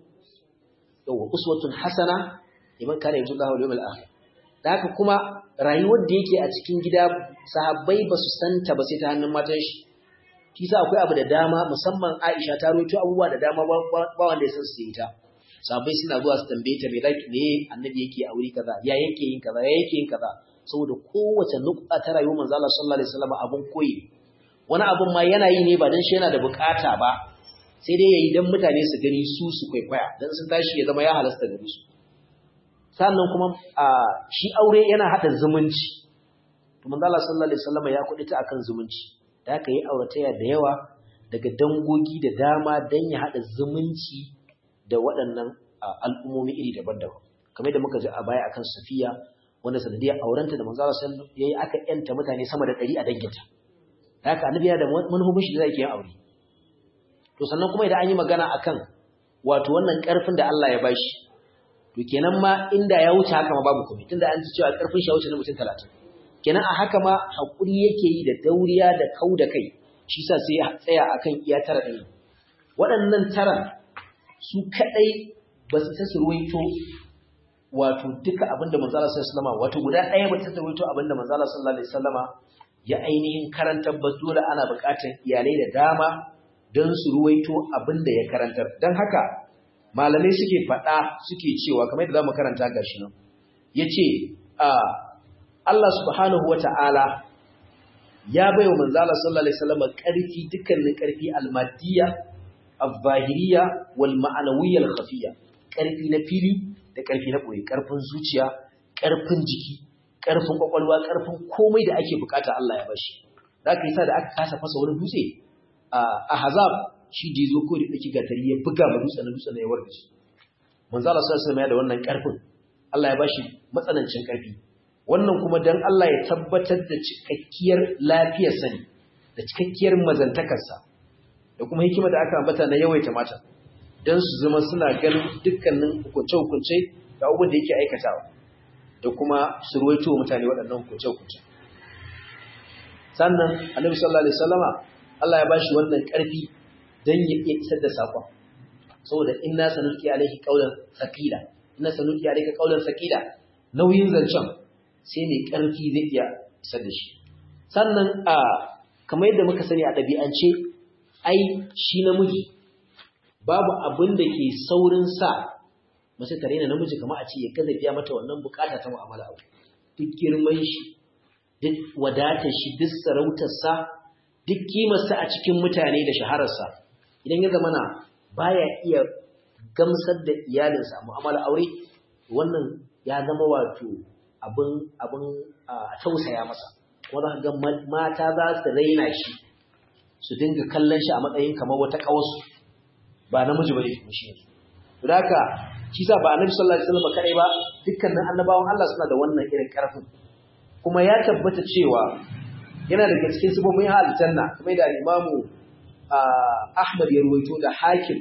yawa uswatun hasana liman kana yarju Allah wal yawmil akhir da haka kuma rayuwar da yake a cikin gida sahabbai ba su santa ba sai ta hannun matan shi kisa akwai abu da dama musamman Aisha ta rawaito abubuwa da dama ba wanda ya san su ita sahabbai suna zuwa su tambaye ta me like ne annabi yake a wuri kaza ya yake yin kaza ya yake yin kaza saboda kowace nukta ta rayuwar manzo Allah sallallahu alaihi wasallam abun koyi wani abun ma yana yi ne ba dan shi yana da bukata ba sai dai yayi dan mutane su gani su su kwaikwaya dan sun tashi ya zama ya halasta gare su sannan kuma shi aure yana hada zumunci to manzo Allah sallallahu alaihi wasallam ya kudita akan zumunci da aka yi aurataya da yawa daga dangogi da dama dan ya hada zumunci da waɗannan al'ummomi iri daban-daban kamar da muka ji a baya akan Safiya wanda sanadiyar aurenta da manzo Allah sallallahu alaihi aka yanta mutane sama da 100 a danginta haka annabi yana da manhubin shi da zai yi aure to sannan kuma idan an yi magana akan wato wannan karfin da Allah ya bashi to kenan ma inda ya wuce haka ma babu komai tunda an ji cewa karfin shi ya wuce na mutum 30 kenan a haka ma hakuri yake yi da dauriya da kau da kai shi sa sai ya tsaya akan iya tara din waɗannan taran su kadai ba su ta surwaito wato duka abinda manzo Allah sallallahu alaihi wato guda ɗaya ba ta surwaito abinda manzo Allah sallallahu alaihi wasallama ya ainihin karantar ba dole ana buƙatar iyalai da dama don su ruwaito abinda ya karantar don haka malamai suke faɗa suke cewa kamar yadda zamu karanta gashi nan yace a Allah subhanahu wata'ala ya bai wa manzo Allah sallallahu alaihi wasallam ƙarfi dukkanin ƙarfi al-madiyya al-zahiriyya wal ma'anawiyya al-khafiyya ƙarfi na fili da ƙarfi na ɓoye ƙarfin zuciya ƙarfin jiki ƙarfin ƙwaƙwalwa ƙarfin komai da ake bukata Allah ya bashi da aka yi sa da aka kasa fasa wani dutse a hazab shi da zo ko da ɗauki gatari ya buga ma dutsen na dutsen ya warke shi manzo Allah sallallahu alaihi wasallam ya da wannan ƙarfin Allah ya bashi matsanancin ƙarfi wannan kuma dan Allah ya tabbatar da cikakkiyar lafiyar sani da cikakkiyar mazantakarsa da kuma hikima da aka ambata na yawaita mata don su zama suna ganin dukkanin hukunce-hukunce da abubuwan da yake aikatawa da kuma su ruwaito mutane waɗannan hukunce-hukunce sannan annabi sallallahu alaihi wasallama Allah ya bashi wannan ƙarfi don ya iya isar da saƙon saboda inna sanulqi alaihi qawlan thaqila inna sanulqi alayka qawlan thaqila nauyin zancen sai mai ƙarfi zai iya isar da shi sannan a kamar yadda muka sani a ɗabi'ance ai shi namiji babu abin da ke saurin sa mace tare na namiji kamar a ce ya gaza biya mata wannan bukata ta mu'amala abu duk girman shi duk wadatar shi duk sarautarsa duk kimarsa a cikin mutane da shahararsa idan ya zamana baya iya gamsar da iyalinsa mu'amala aure wannan ya zama wato abin abin a tausaya masa kuma za ga mata za su raina shi su dinga kallon shi a matsayin kamar wata kawasu ba namiji bane kuma shi yanzu don haka shi sa ba annabi sallallahu alaihi wasallam kadai ba dukkanin annabawan Allah suna da wannan irin karfin kuma ya tabbata cewa yana daga cikin sifofin aljanna kamar da imamu Ahmad ya ruwaito da Hakim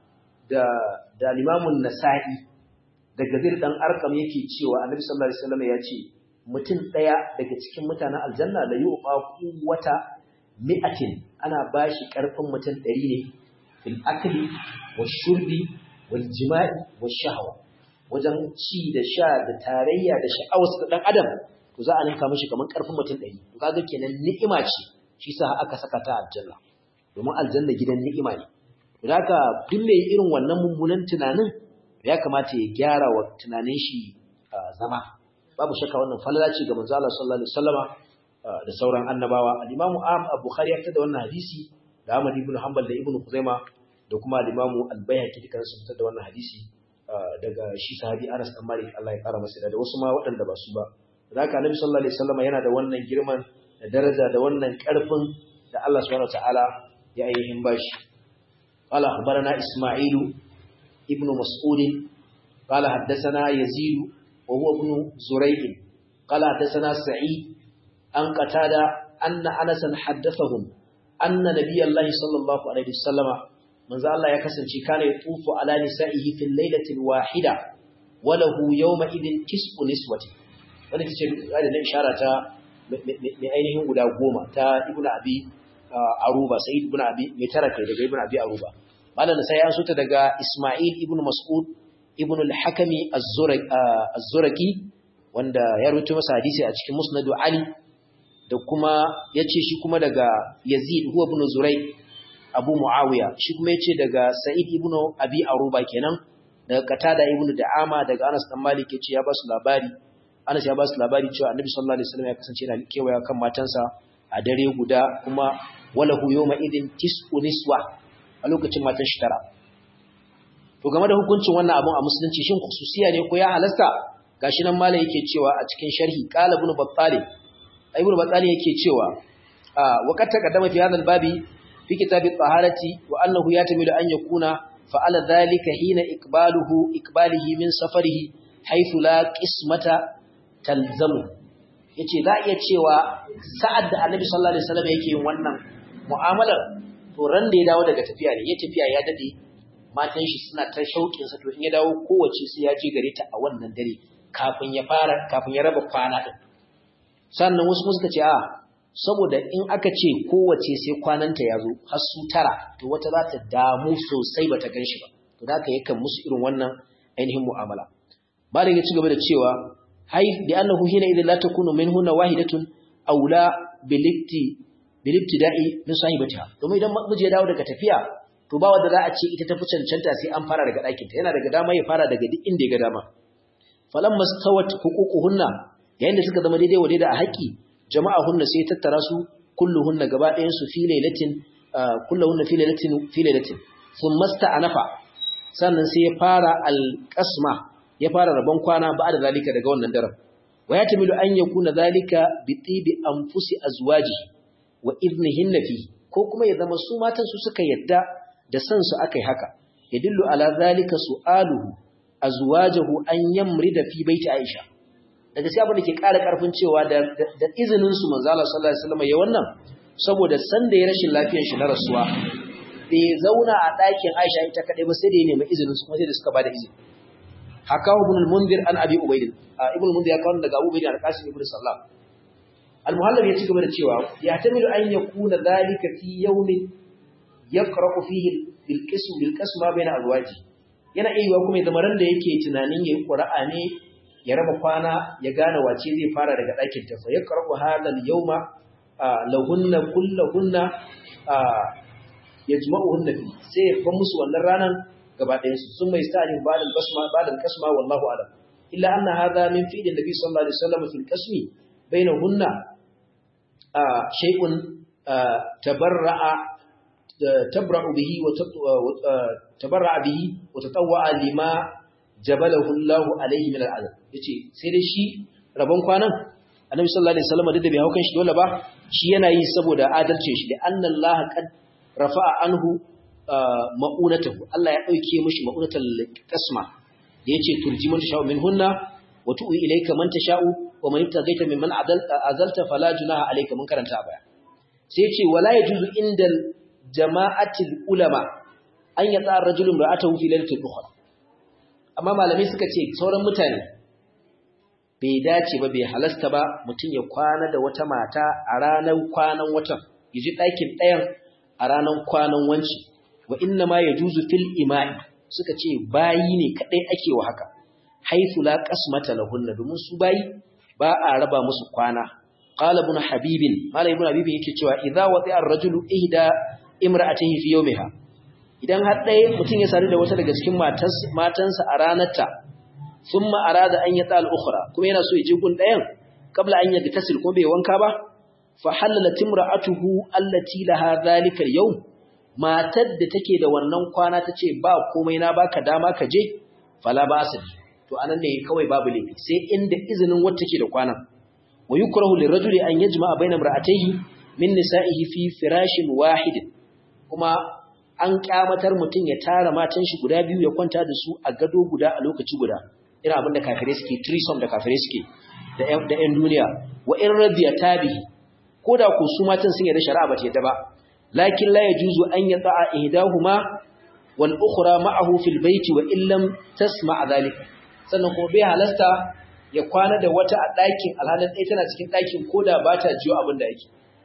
da da Imamun Nasa'i daga zir dan arkam yake cewa annabi sallallahu alaihi wasallam ya ce mutum daya daga cikin mutanen aljanna la yuqa wata mi'atin ana bashi karfin mutum 100 ne fil akli washurbi wal jima'i wash shahwa wajen ci da sha da tarayya da sha'awar da dan adam to za a ninka mishi kaman karfin mutum 100 to kaga kenan ni'ima ce shi sa aka saka ta aljanna domin aljanna gidan ni'ima ne to haka duk mai irin wannan mummunan tunanin ya kamata ya gyara wa tunanin shi zama babu shakka wannan falala ce ga manzo Allah sallallahu alaihi wasallama da sauran annabawa al-Imam Bukhari ya tada wannan hadisi da Ahmad ibn Hanbal da Ibn Khuzaima da kuma al-Imam Al-Baihaqi dukan su fitar da wannan hadisi daga shi sahabi Anas bin Malik Allah ya kara masa da wasu ma waɗanda ba su ba haka Annabi sallallahu alaihi wasallama yana da wannan girman da daraja da wannan karfin da Allah subhanahu wataala ya ainihin bashi قال أخبرنا إسماعيل ابن مسعود قال حدثنا يزيد وهو ابن زريع قال حدثنا سعيد أن قتادة أن أنسا حدثهم أن نبي الله صلى الله عليه وسلم من ذا الله يكسن كان يطوف على نسائه في الليلة الواحدة وله يومئذ كسب نسوة wani ta ce da na ishara ta mai ainihin guda goma ta ibn abi aruba sai ibn abi mai tara kai daga ibn abi aruba malam sai ya suta daga isma'il ibn mas'ud ibn al-hakami az-zuraki wanda ya rubuta masa hadisi a cikin musnad ali da kuma yace shi kuma daga yazid huwa ibn zuray abu muawiya shi kuma yace daga sa'id ibn abi aruba kenan daga qatada ibn da'ama daga anas dan malik yace ya ba su labari anas ya ba su labari cewa annabi sallallahu alaihi wasallam ya kasance yana kewaya kan matansa a dare guda kuma walahu yawma idin tis'u niswa a lokacin matan shi tara to game da hukuncin wannan abun a musulunci shin khususiya ne ko ya halasta gashi nan malai yake cewa a cikin sharhi qala ibn battali ibn battali yake cewa wa qad taqaddama fi hadha al-babi fi kitab at-taharati wa annahu yatamilu an yakuna fa'ala dhalika hina iqbaluhu iqbalihi min safarihi haythu la qismata talzamu yace za iya cewa sa'ad da annabi sallallahu alaihi wasallam yake yin wannan mu'amalar to ran da ya dawo daga tafiya ne ya tafiya ya dade matan shi suna ta shauƙin sa to in ya dawo kowace sai ya je gare ta a wannan dare kafin ya fara kafin ya raba kwana din sannan wasu kuma suka ce a saboda in aka ce kowace sai kwananta ya zo har su tara to wata za ta damu sosai bata gan shi ba to da haka yakan musu irin wannan ainihin mu'amala malam ya ci gaba da cewa hay bi annahu hina idan la takunu minhunna wahidatun aula bilikti bilibtida'i min sahibatiha domin idan miji ya dawo daga tafiya to ba wanda za a ce ita tafi cancanta sai an fara daga ɗakinta yana daga dama ya fara daga duk inda ya ga dama falamma stawat huququhunna yayin da suka zama daidai wa daidai a haƙi jama'a hunna sai tattara su kulluhunna gaba ɗayan su fi lailatin kulluhunna fi lailatin fi lailatin thumma sta'anafa sannan sai ya fara alqasma ya fara rabon kwana ba da zalika daga wannan daren wa yatamilu an yakuna zalika bi tibi anfusi azwaji wa idnihinna fi ko kuma ya zama su matan su suka yadda da san su akai haka yadullu ala zalika su'aluhu azwajahu an yamrida fi baiti aisha daga sai abin da ke ƙara ƙarfin cewa da izinin su manzo Allah sallallahu alaihi wasallam ya wannan saboda san da ya rashin lafiyar shi na rasuwa bai zauna a ɗakin Aisha ita kadai ba sai da ya nemi izinin su kuma sai da suka bada izini haka ibn al-munzir an abi ubayd ibn al-munzir ya kawo daga Abu Ubayd al-Qasim ibn Sallam al-muhallab ya ci gaba da cewa ya tamilu an yakuna dhalika fi yawmin yaqra'u fihi bil qism bil qasma bayna azwaji yana iya kuma ya zama ran da yake tunanin yayi qura'a ne ya raba kwana ya gane wace zai fara daga ɗakin ta fa yaqra'u hadha al-yawma lahunna kulluhunna yajma'uhunna fi sai ya fa musu wannan ranan gaba ɗayan su sun mai sta'in ba'dal basma ba'dal kasma wallahu a'lam illa anna hadha min fi'li nabi sallallahu alaihi wasallam fil qasmi bainahunna shay'un tabarra'a tabra'u bihi wa tabarra'a bihi wa tatawwa'a lima jabalahu Allahu alaihi min al'azab yace sai dai shi rabon kwanan annabi sallallahu alaihi wasallam duk da bai haukan shi dole ba shi yana yi saboda adalcin shi da anna Allah qad rafa'a anhu ma'unatahu Allah ya dauke mishi ma'unatal qasma da yace turji man tasha'u minhunna wa tu'i ilayka man tasha'u wa man ibtaghaita mimman azalta fala junaha alayka mun karanta a baya sai yace wala yajuzu indal jama'atil ulama an yata ar-rajulu ra'atahu fi lailatul ukhra amma malamai suka ce sauran mutane bai dace ba bai halasta ba mutum ya kwana da wata mata a ranar kwanan watan yaji ɗakin ɗayan a ranar kwanan wanci wa inna ma ya juzu fil ima'i suka ce bayi ne kaɗai ake wa haka haifu la qasmata lahunna domin su bayi ba a raba musu kwana qala ibn habibin malai ibn habibin yake cewa idza wati'a ar-rajulu ihda imra'atihi fi yawmiha idan har ɗaya mutum ya sadu da wata daga cikin matansa a ranarta sun ma'arada an yi tsal ukura kuma yana so ya je gun ɗayan kabla an yi tasil ko bai wanka ba fa halala timra'atuhu allati laha zalika yau matar da take da wannan kwana ta ce ba komai na baka dama ka je fala ba su to anan ne kawai babu laifi sai inda izinin wacce take da kwanan wa yukrahu lirajuli an yajma'a bayna imra'atayhi min nisa'ihi fi firashin wahidin kuma an kyamatar mutum ya tara matan shi guda biyu ya kwanta da su a gado guda a lokaci guda irin abin da kafirai suke trisom da kafirai suke da ƴan duniya wa in radiya tabihi ko da ku su matan sun yarda shari'a ba ta yadda ba lakin la yajuzu an yata'a ihdahuma wal ukhra ma'ahu fil baiti wa illam tasma' dhalika sannan kuma bai halasta ya kwana da wata a ɗakin alhalin ɗaya tana cikin ɗakin ko da ba ta jiyo abin da ake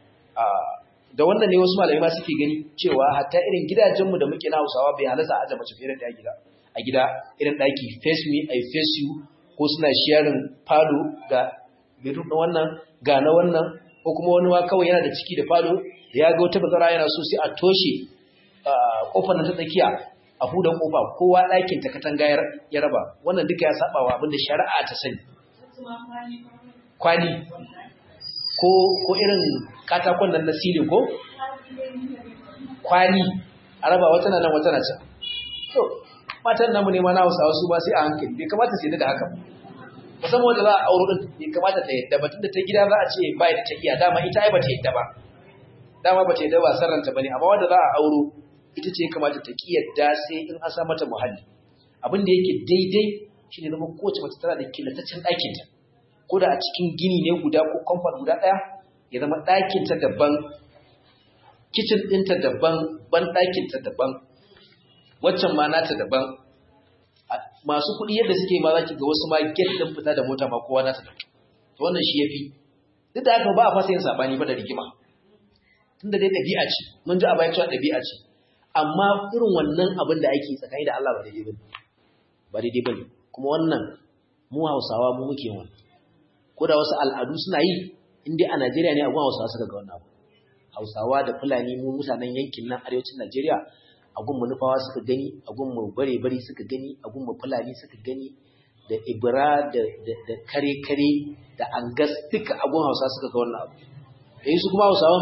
da wannan ne wasu malamai ma suke gani cewa hatta irin gidajenmu da muke na Hausawa bai halasta a mace fiye da gida a gida irin daki face me I face you ko suna sharing falo ga bedroom din wannan ga na wannan ko kuma wani ma kawai yana da ciki da falo ya ga wata bazara yana so sai a toshe kofar nan ta tsakiya a huda kofa kowa ɗakin ta katanga ya raba wannan duka ya saba wa abinda shari'a ta sani kwali ko ko irin katakon nan na silin ko kwali a raba wata nan wata na can to matan namu ne ma na Hausawa su ba sai a hankali bai kamata sai da haka musamman wanda za a auro din bai kamata ta yadda ba tunda ta gida za a ce ba da ta iya dama ita ai ba ta yadda ba dama ba ta yadda ba sarranta bane amma wanda za a auro ita ce kamata ta ki yadda sai in an sa mata muhalli abin da yake daidai shine zama kowace mace tana da killataccen ɗakin ta ko da a cikin gini ne guda ko compound guda ɗaya ya zama ɗakin ta daban kitchen ɗinta daban ban ɗakin ta daban waccan ma nata daban masu kuɗi yadda suke ma zaki ga wasu ma get ɗin fita da mota ma kowa nata daban to wannan shi yafi duk da haka ba a fasa yin sabani ba da rigima tunda dai ɗabi'a ce mun ji a bayan cewa ɗabi'a ce amma irin wannan abin da ake tsakani da Allah ba daidai bane ba daidai bane kuma wannan mu Hausawa mu muke wannan ko da wasu al'adu suna yi in dai a Najeriya ne a gun Hausawa suka ga wannan abu Hausawa da Fulani mu mutanen yankin nan arewacin Najeriya a gun mu Nufawa suka gani a gun mu Bare Bare suka gani a gun mu Fulani suka gani da Ibra da da kare kare da Angas duka a gun Hausawa suka ga wannan abu eh su kuma Hausawa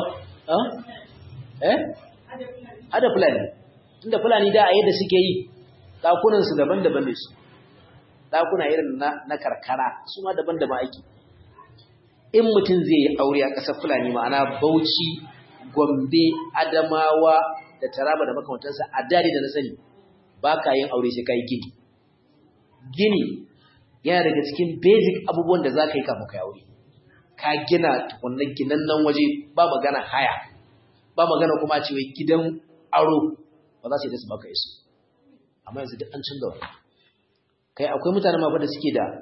eh hada fulani tunda fulani da a yadda suke yi dakunan su daban-daban ne su dakuna irin na, na karkara su ma daban-daban aiki in mutum zai yi aure a ƙasar fulani ma'ana bauchi gombe adamawa da taraba da makamantansa a dare da na sani ba ka yin aure sai ka yi gini gini yana daga cikin basic abubuwan da za ka yi kafin ka yi aure ka gina tukunan ginan nan waje ba magana haya ba magana kuma ce wai gidan aro ba za su yi da su baka isu amma yanzu duk an canza wani kai akwai mutane ma da suke da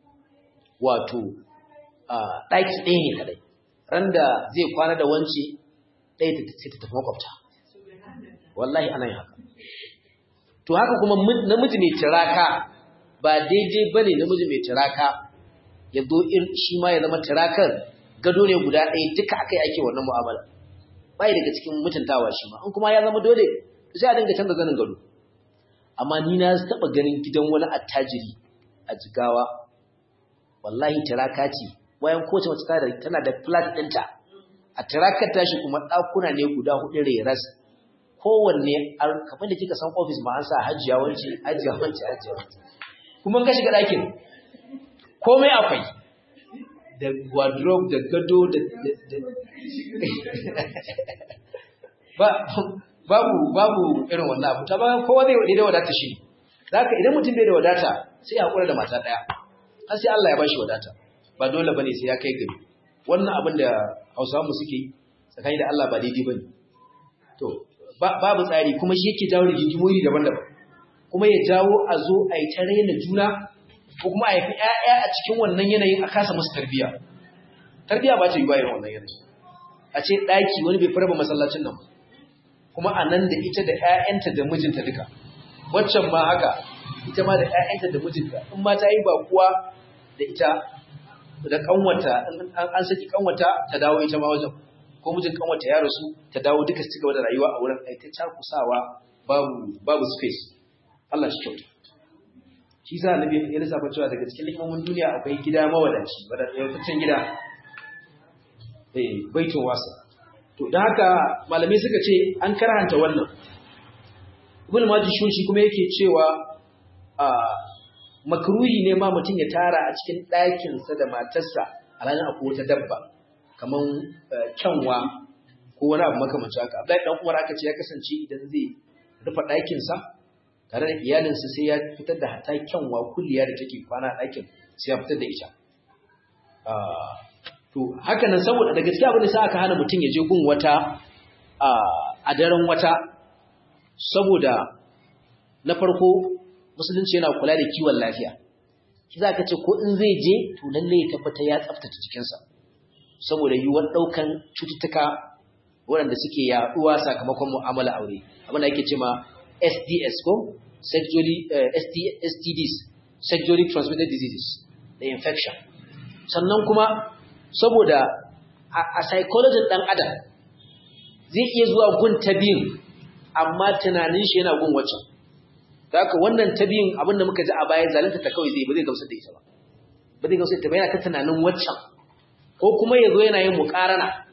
wato ɗaki ɗaya ne kadai ran da zai kwana da wance ɗaya ta sai ta tafi makwabta wallahi ana yin haka to haka kuma namiji mai tiraka ba daidai ba ne namiji mai tiraka ya zo shi ma ya zama tirakar gado ne guda ɗaya duka aka yi ake wannan mu'amala bai daga cikin mutuntawa shi ma in kuma ya zama dole sai a dinga canza zanin gado amma ni na taba ganin gidan wani attajiri a jigawa wallahi tiraka ce bayan kowace mace tana da flat ɗinta a tirakar tashi kuma ɗakuna ne guda hudu reras kowanne kamar da kika san ofis ma an sa hajiya wance hajiya wance hajiya wance kuma ka shiga ɗakin komai akwai da wardrobe da gado da babu babu irin wannan abu ta ba kowa zai wadai da wadata shi zaka idan mutum bai da wadata sai ya hakura da mata daya har sai Allah ya bashi wadata ba dole bane sai ya kai gari wannan abin da Hausawa mu suke tsakani da Allah ba daidai bane to babu tsari kuma shi yake jawo rigimoyi daban-daban kuma ya jawo a zo a yi ta raina juna ko kuma a haifi ƴaƴa a cikin wannan yanayin a kasa musu tarbiyya tarbiyya ba ta yi bayan wannan yanayi a ce ɗaki wani bai farba masallacin nan kuma a nan da ita da ƴaƴanta da mijinta duka waccan ma haka ita ma da ƴaƴanta da mijinta in ma ta yi ba kuwa da ita da kanwata an saki kanwata ta dawo ita ma wajen ko mijin kanwata ya rasu ta dawo duka su cigaba da rayuwa a wurin ai ta cakusawa babu babu space Allah shi kyauta shi sa annabi ya lissafa cewa daga cikin hikimomin duniya akwai gida mawadaci wadataccen gida eh baitul wasa to dan haka malamai suka ce an karhanta wannan ibn majishun shi kuma yake cewa a makruhi ne ma mutum ya tara a cikin ɗakin sa da matarsa alhalin akwai wata dabba kaman kyanwa ko wani abu makamancin haka Abdullahi dan Umar aka ce ya kasance idan zai rufe ɗakin sa tare da iyalinsa sai ya fitar da hata kyanwa kulliya da take kwana ɗakin sai ya fitar da ita to haka nan saboda da gaskiya abin da sa aka hana mutum ya je gun wata a daren wata saboda na farko musulunci yana kula da kiwon lafiya shi za ka ce ko in zai je to lalle ya tabbata ya tsaftace jikinsa saboda yiwuwar ɗaukan cututtuka waɗanda suke yaɗuwa sakamakon mu'amala aure abin da ake ce ma SDS ko sexually uh, SD, STDs sexually transmitted diseases da infection sannan kuma saboda a, a psychology ɗan adam zai iya zuwa gun ta biyun amma tunanin shi yana gun waccan da haka wannan ta biyun abinda muka ji a baya zalunta ta kawai zai ba zai gamsar da ita ba ba zai gamsar da ita ba yana ta tunanin waccan ko kuma ya zo yana yin muƙarana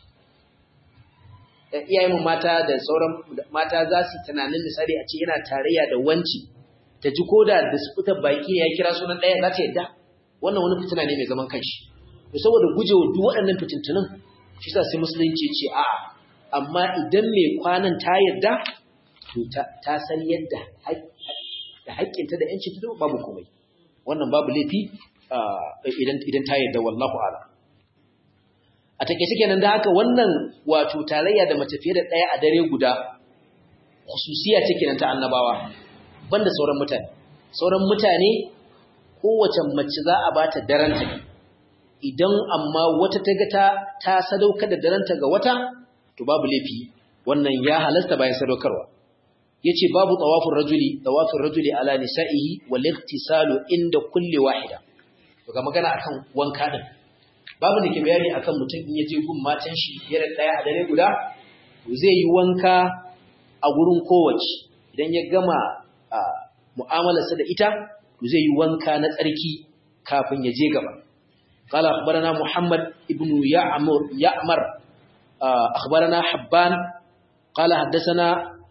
iyayen mata da sauran mata za su tunanin misali a ce yana tarayya da wanci ta ji ko da da sufutar baki ya kira sunan ɗaya za ta yadda wannan wani fitina ne mai zaman kanshi to saboda gujewa duk waɗannan fitintunan shi sa sai musulunci ce a amma idan mai kwanan ta yadda to ta san yadda da haƙƙinta da ‘yanci ta babu komai wannan babu laifi idan ta yadda wallahu ala a take shi kenan da haka wannan wato tarayya da mace fiye da ɗaya a dare guda khususiya ce kenan ta annabawa banda sauran mutane sauran mutane kowace mace za a bata daren ta idan amma wata ta ga ta ta sadaukar da daranta ga wata to babu laifi wannan ya halasta bayan sadaukarwa yace babu tawafin rajuli tawafin rajuli ala nisa'ihi wal ightisalu inda kulli wahida to ga magana akan wanka din babu da ke bayani akan mutum in yaje gun matan shi yana daya a dare guda zai yi wanka a gurin kowace idan ya gama mu'amalarsa da ita zai yi wanka na tsarki kafin ya je gaba قال أخبرنا محمد ابن يعمر يعمر أخبرنا حبان قال حدثنا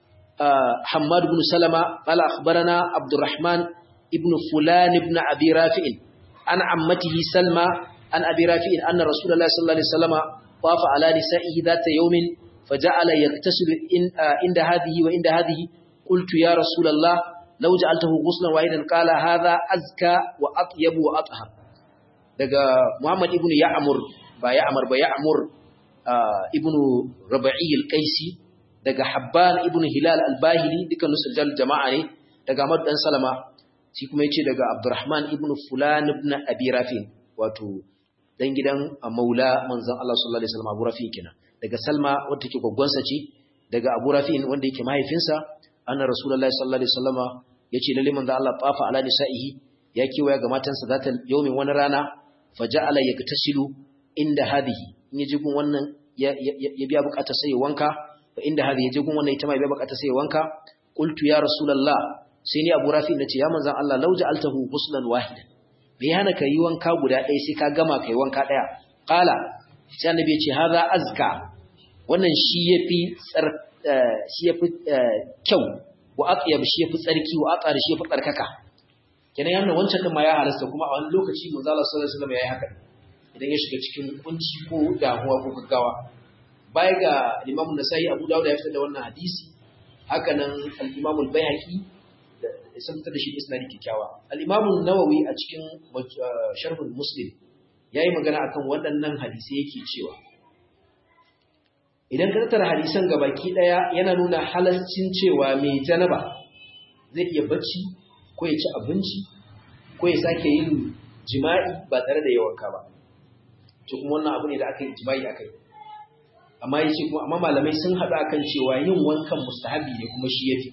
حماد بن سلمة قال أخبرنا عبد الرحمن ابن فلان ابن أبي رافع عن عمته سلمى عن أبي رافع أن رسول الله صلى الله عليه وسلم طاف على نسائه ذات يوم فجعل يغتسل عند هذه وعند هذه قلت يا رسول الله لو جعلته غسلا واحدا قال هذا أزكى وأطيب وأطهر daga Muhammad ibn Ya'mur ba Ya'mur ba Ya'mur ibn Rabi'i al-Qaisi daga Habban ibn Hilal al-Bahili dukkan nusajjal jama'a ne daga Ahmad dan Salama shi kuma yace daga Abdurrahman ibn Fulan ibn Abi Rafi wato dan gidan Maula manzon Allah sallallahu alaihi wasallam Abu Rafi kenan daga Salma wanda take gwaggwansa ce daga Abu Rafi wanda yake mahaifinsa anna Rasulullahi sallallahu alaihi wasallama yace lalle manzon Allah tafa ala nisa'ihi ya kewaya ga matansa zata yaumin wani rana faja'ala yaktasilu inda hadihi in yaje gun wannan ya biya bukatar sai wanka fa inda hadihi yaje gun wannan ita ma biya bukatar sai wanka qultu ya rasulullah sai ni abu rafi nace ya manzon Allah law ja'altahu ghuslan wahidan me hana ka yi wanka guda ɗaya sai ka gama kai wanka ɗaya qala sai annabi ya ce hadha azka wannan shi yafi tsar shi yafi kyau wa atyab shi yafi tsarki wa atsar shi yafi tsarkaka kenan yana wancan din ma ya halasta kuma a wani lokaci manzo Allah sallallahu alaihi wasallam yayi haka idan ya shiga cikin kunci ko damuwa ko gaggawa baya ga Imam Nasa'i Abu Dawud ya fitar da wannan hadisi haka nan al-Imam al-Baihaqi da sun fitar da shi isnadi kikkiawa al-Imam an-Nawawi a cikin Sharh al-Muslim yayi magana akan waɗannan hadisi yake cewa idan ka tattara hadisan gabaki daya yana nuna halalcin cewa mai janaba zai iya bacci ko ya ci abinci ko ya sake yin jima'i ba tare da yawanka ba to kuma wannan abu ne da aka yi jima'i akai amma yace kuma amma malamai sun haɗu akan cewa yin wankan mustahabi ne kuma shi yafi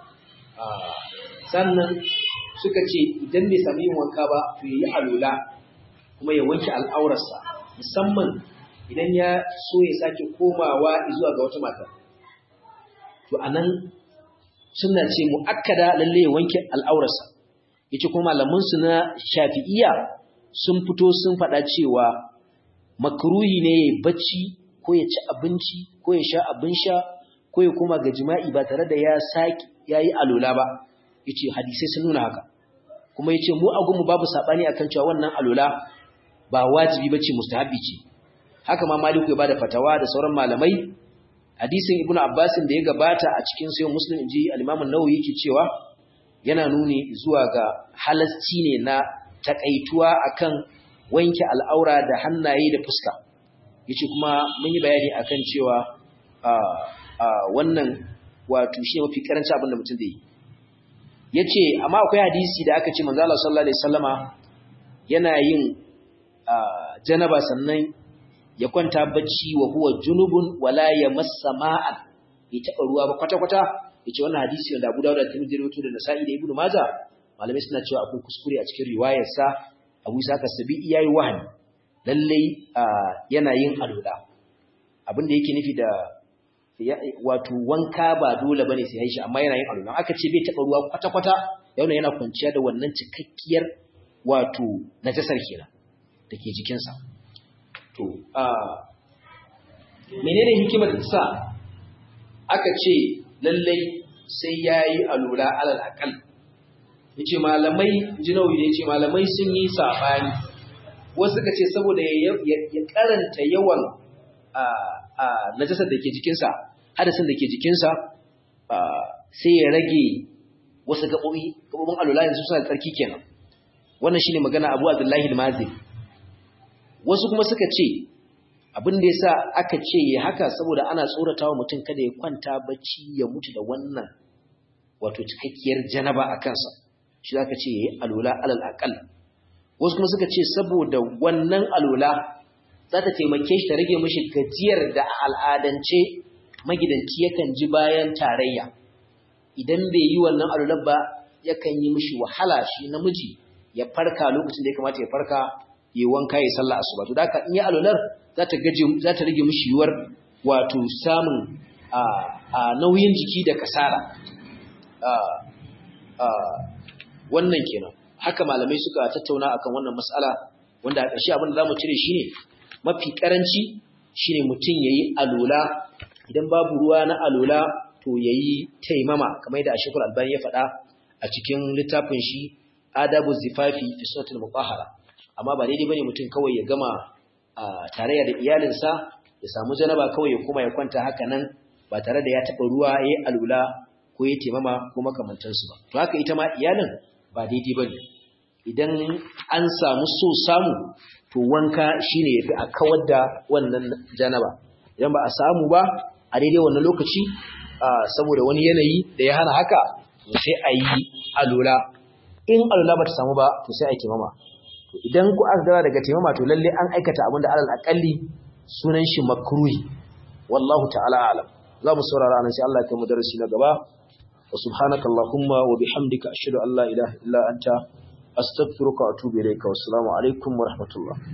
sannan suka ce idan bai sami yin wanka ba to yayi alula kuma ya wanke al'aurarsa musamman idan ya so ya sake komawa zuwa ga wata mata to anan suna ce mu'akkada lalle ya wanke al'aurarsa yace kuma malaman su na Shafi'iyya sun fito sun faɗa cewa makruhi ne yayi bacci ko ya ci abinci ko ya sha abin sha ko ya koma ga jima'i ba tare da ya saki yayi alula ba yace hadisi sun nuna haka kuma yace mu a gumu babu sabani akan cewa wannan alula ba wajibi bace mustahabi ce haka ma Maliku ya bada fatawa da sauran malamai hadisin Ibn Abbas da ya gabata a cikin sayyid Muslim inji al-Imam an-Nawawi yake cewa yana nuni zuwa ga halasci ne na takaituwa akan wanke al'aura da hannaye da fuska yace kuma mun yi bayani akan cewa wannan wato shi mafi karanci abin da mutum zai yi yace amma akwai hadisi da aka ce manzo Allah sallallahu alaihi wasallama yana yin janaba sannan ya kwanta bacci wa huwa junubun wala yamassa ma'an bai taba ruwa ba kwata kwata yace wannan hadisi da Abu Dawud da Tirmidhi rawaito da Nasa'i da Ibn Majah malamai suna cewa akwai kuskure a cikin riwayar sa Abu Isa Kasabi yayi wahani lalle yana yin alula abin da yake nufi da wato wanka ba dole bane sai yayi shi amma yana yin alula aka ce bai taba ruwa kwata kwata yana yana kwanciya da wannan cikakkiyar wato najasar kenan dake jikinsa to a menene hikimar da sa aka ce lallai sai yayi alula alal aqal yace malamai jinawi ne yace malamai sun yi sabani wasu suka ce saboda ya karanta yawan a a najasar da ke jikinsa hadasin da ke jikinsa sai ya rage wasu gabobi gabobin alula yanzu suna tsarki kenan wannan shine magana Abu Abdullahi al-Mazini wasu kuma suka ce abin da yasa aka ce ya haka saboda ana tsoratawa mutum kada ya kwanta bacci ya mutu da wannan wato cikakkiyar janaba a kansa shi zaka ce yayi alula alal aqal wasu kuma suka ce saboda wannan alola za ta taimake shi ta rage mishi gajiyar da al'adance magidanci yakan ji bayan tarayya idan bai yi wannan alolar ba yakan yi mishi wahala shi namiji ya farka lokacin da ya kamata ya farka ya wanka ya sallah asuba to da haka in yi alolar za ta gaje za ta rage mishi yiwuwar wato samun a nauyin jiki da kasala wannan kenan haka malamai suka tattauna akan wannan mas'ala wanda a ƙarshe abin da zamu cire shine mafi karanci shine mutum yayi alula idan babu ruwa na alula to yayi taimama kamar da Ashekul Albani ya faɗa a cikin littafin shi Adabu Zifafi fi Sunnatul Mutahhara amma ba daidai bane mutum kawai ya gama tarayya da iyalinsa ya samu janaba kawai ya koma ya kwanta haka nan ba tare da ya taɓa ruwa yayi alula ko ya taimama ko makamantansu ba to haka ita ma iyalin ba daidai bane idan an samu so samu to wanka shine yafi a kawar da wannan janaba idan ba a samu ba a daidai wannan lokaci saboda wani yanayi da ya hana haka to sai a yi alula in alula ba ta samu ba to sai a yi taimama to idan ku aka gara daga taimama to lalle an aikata abin da alal akalli sunan shi makruhi wallahu ta'ala alam za mu saurara anan sai Allah ya kai mu darasi na gaba وسبحانك اللهم وبحمدك أشهد أن لا إله إلا أنت أستغفرك وأتوب إليك والسلام عليكم ورحمة الله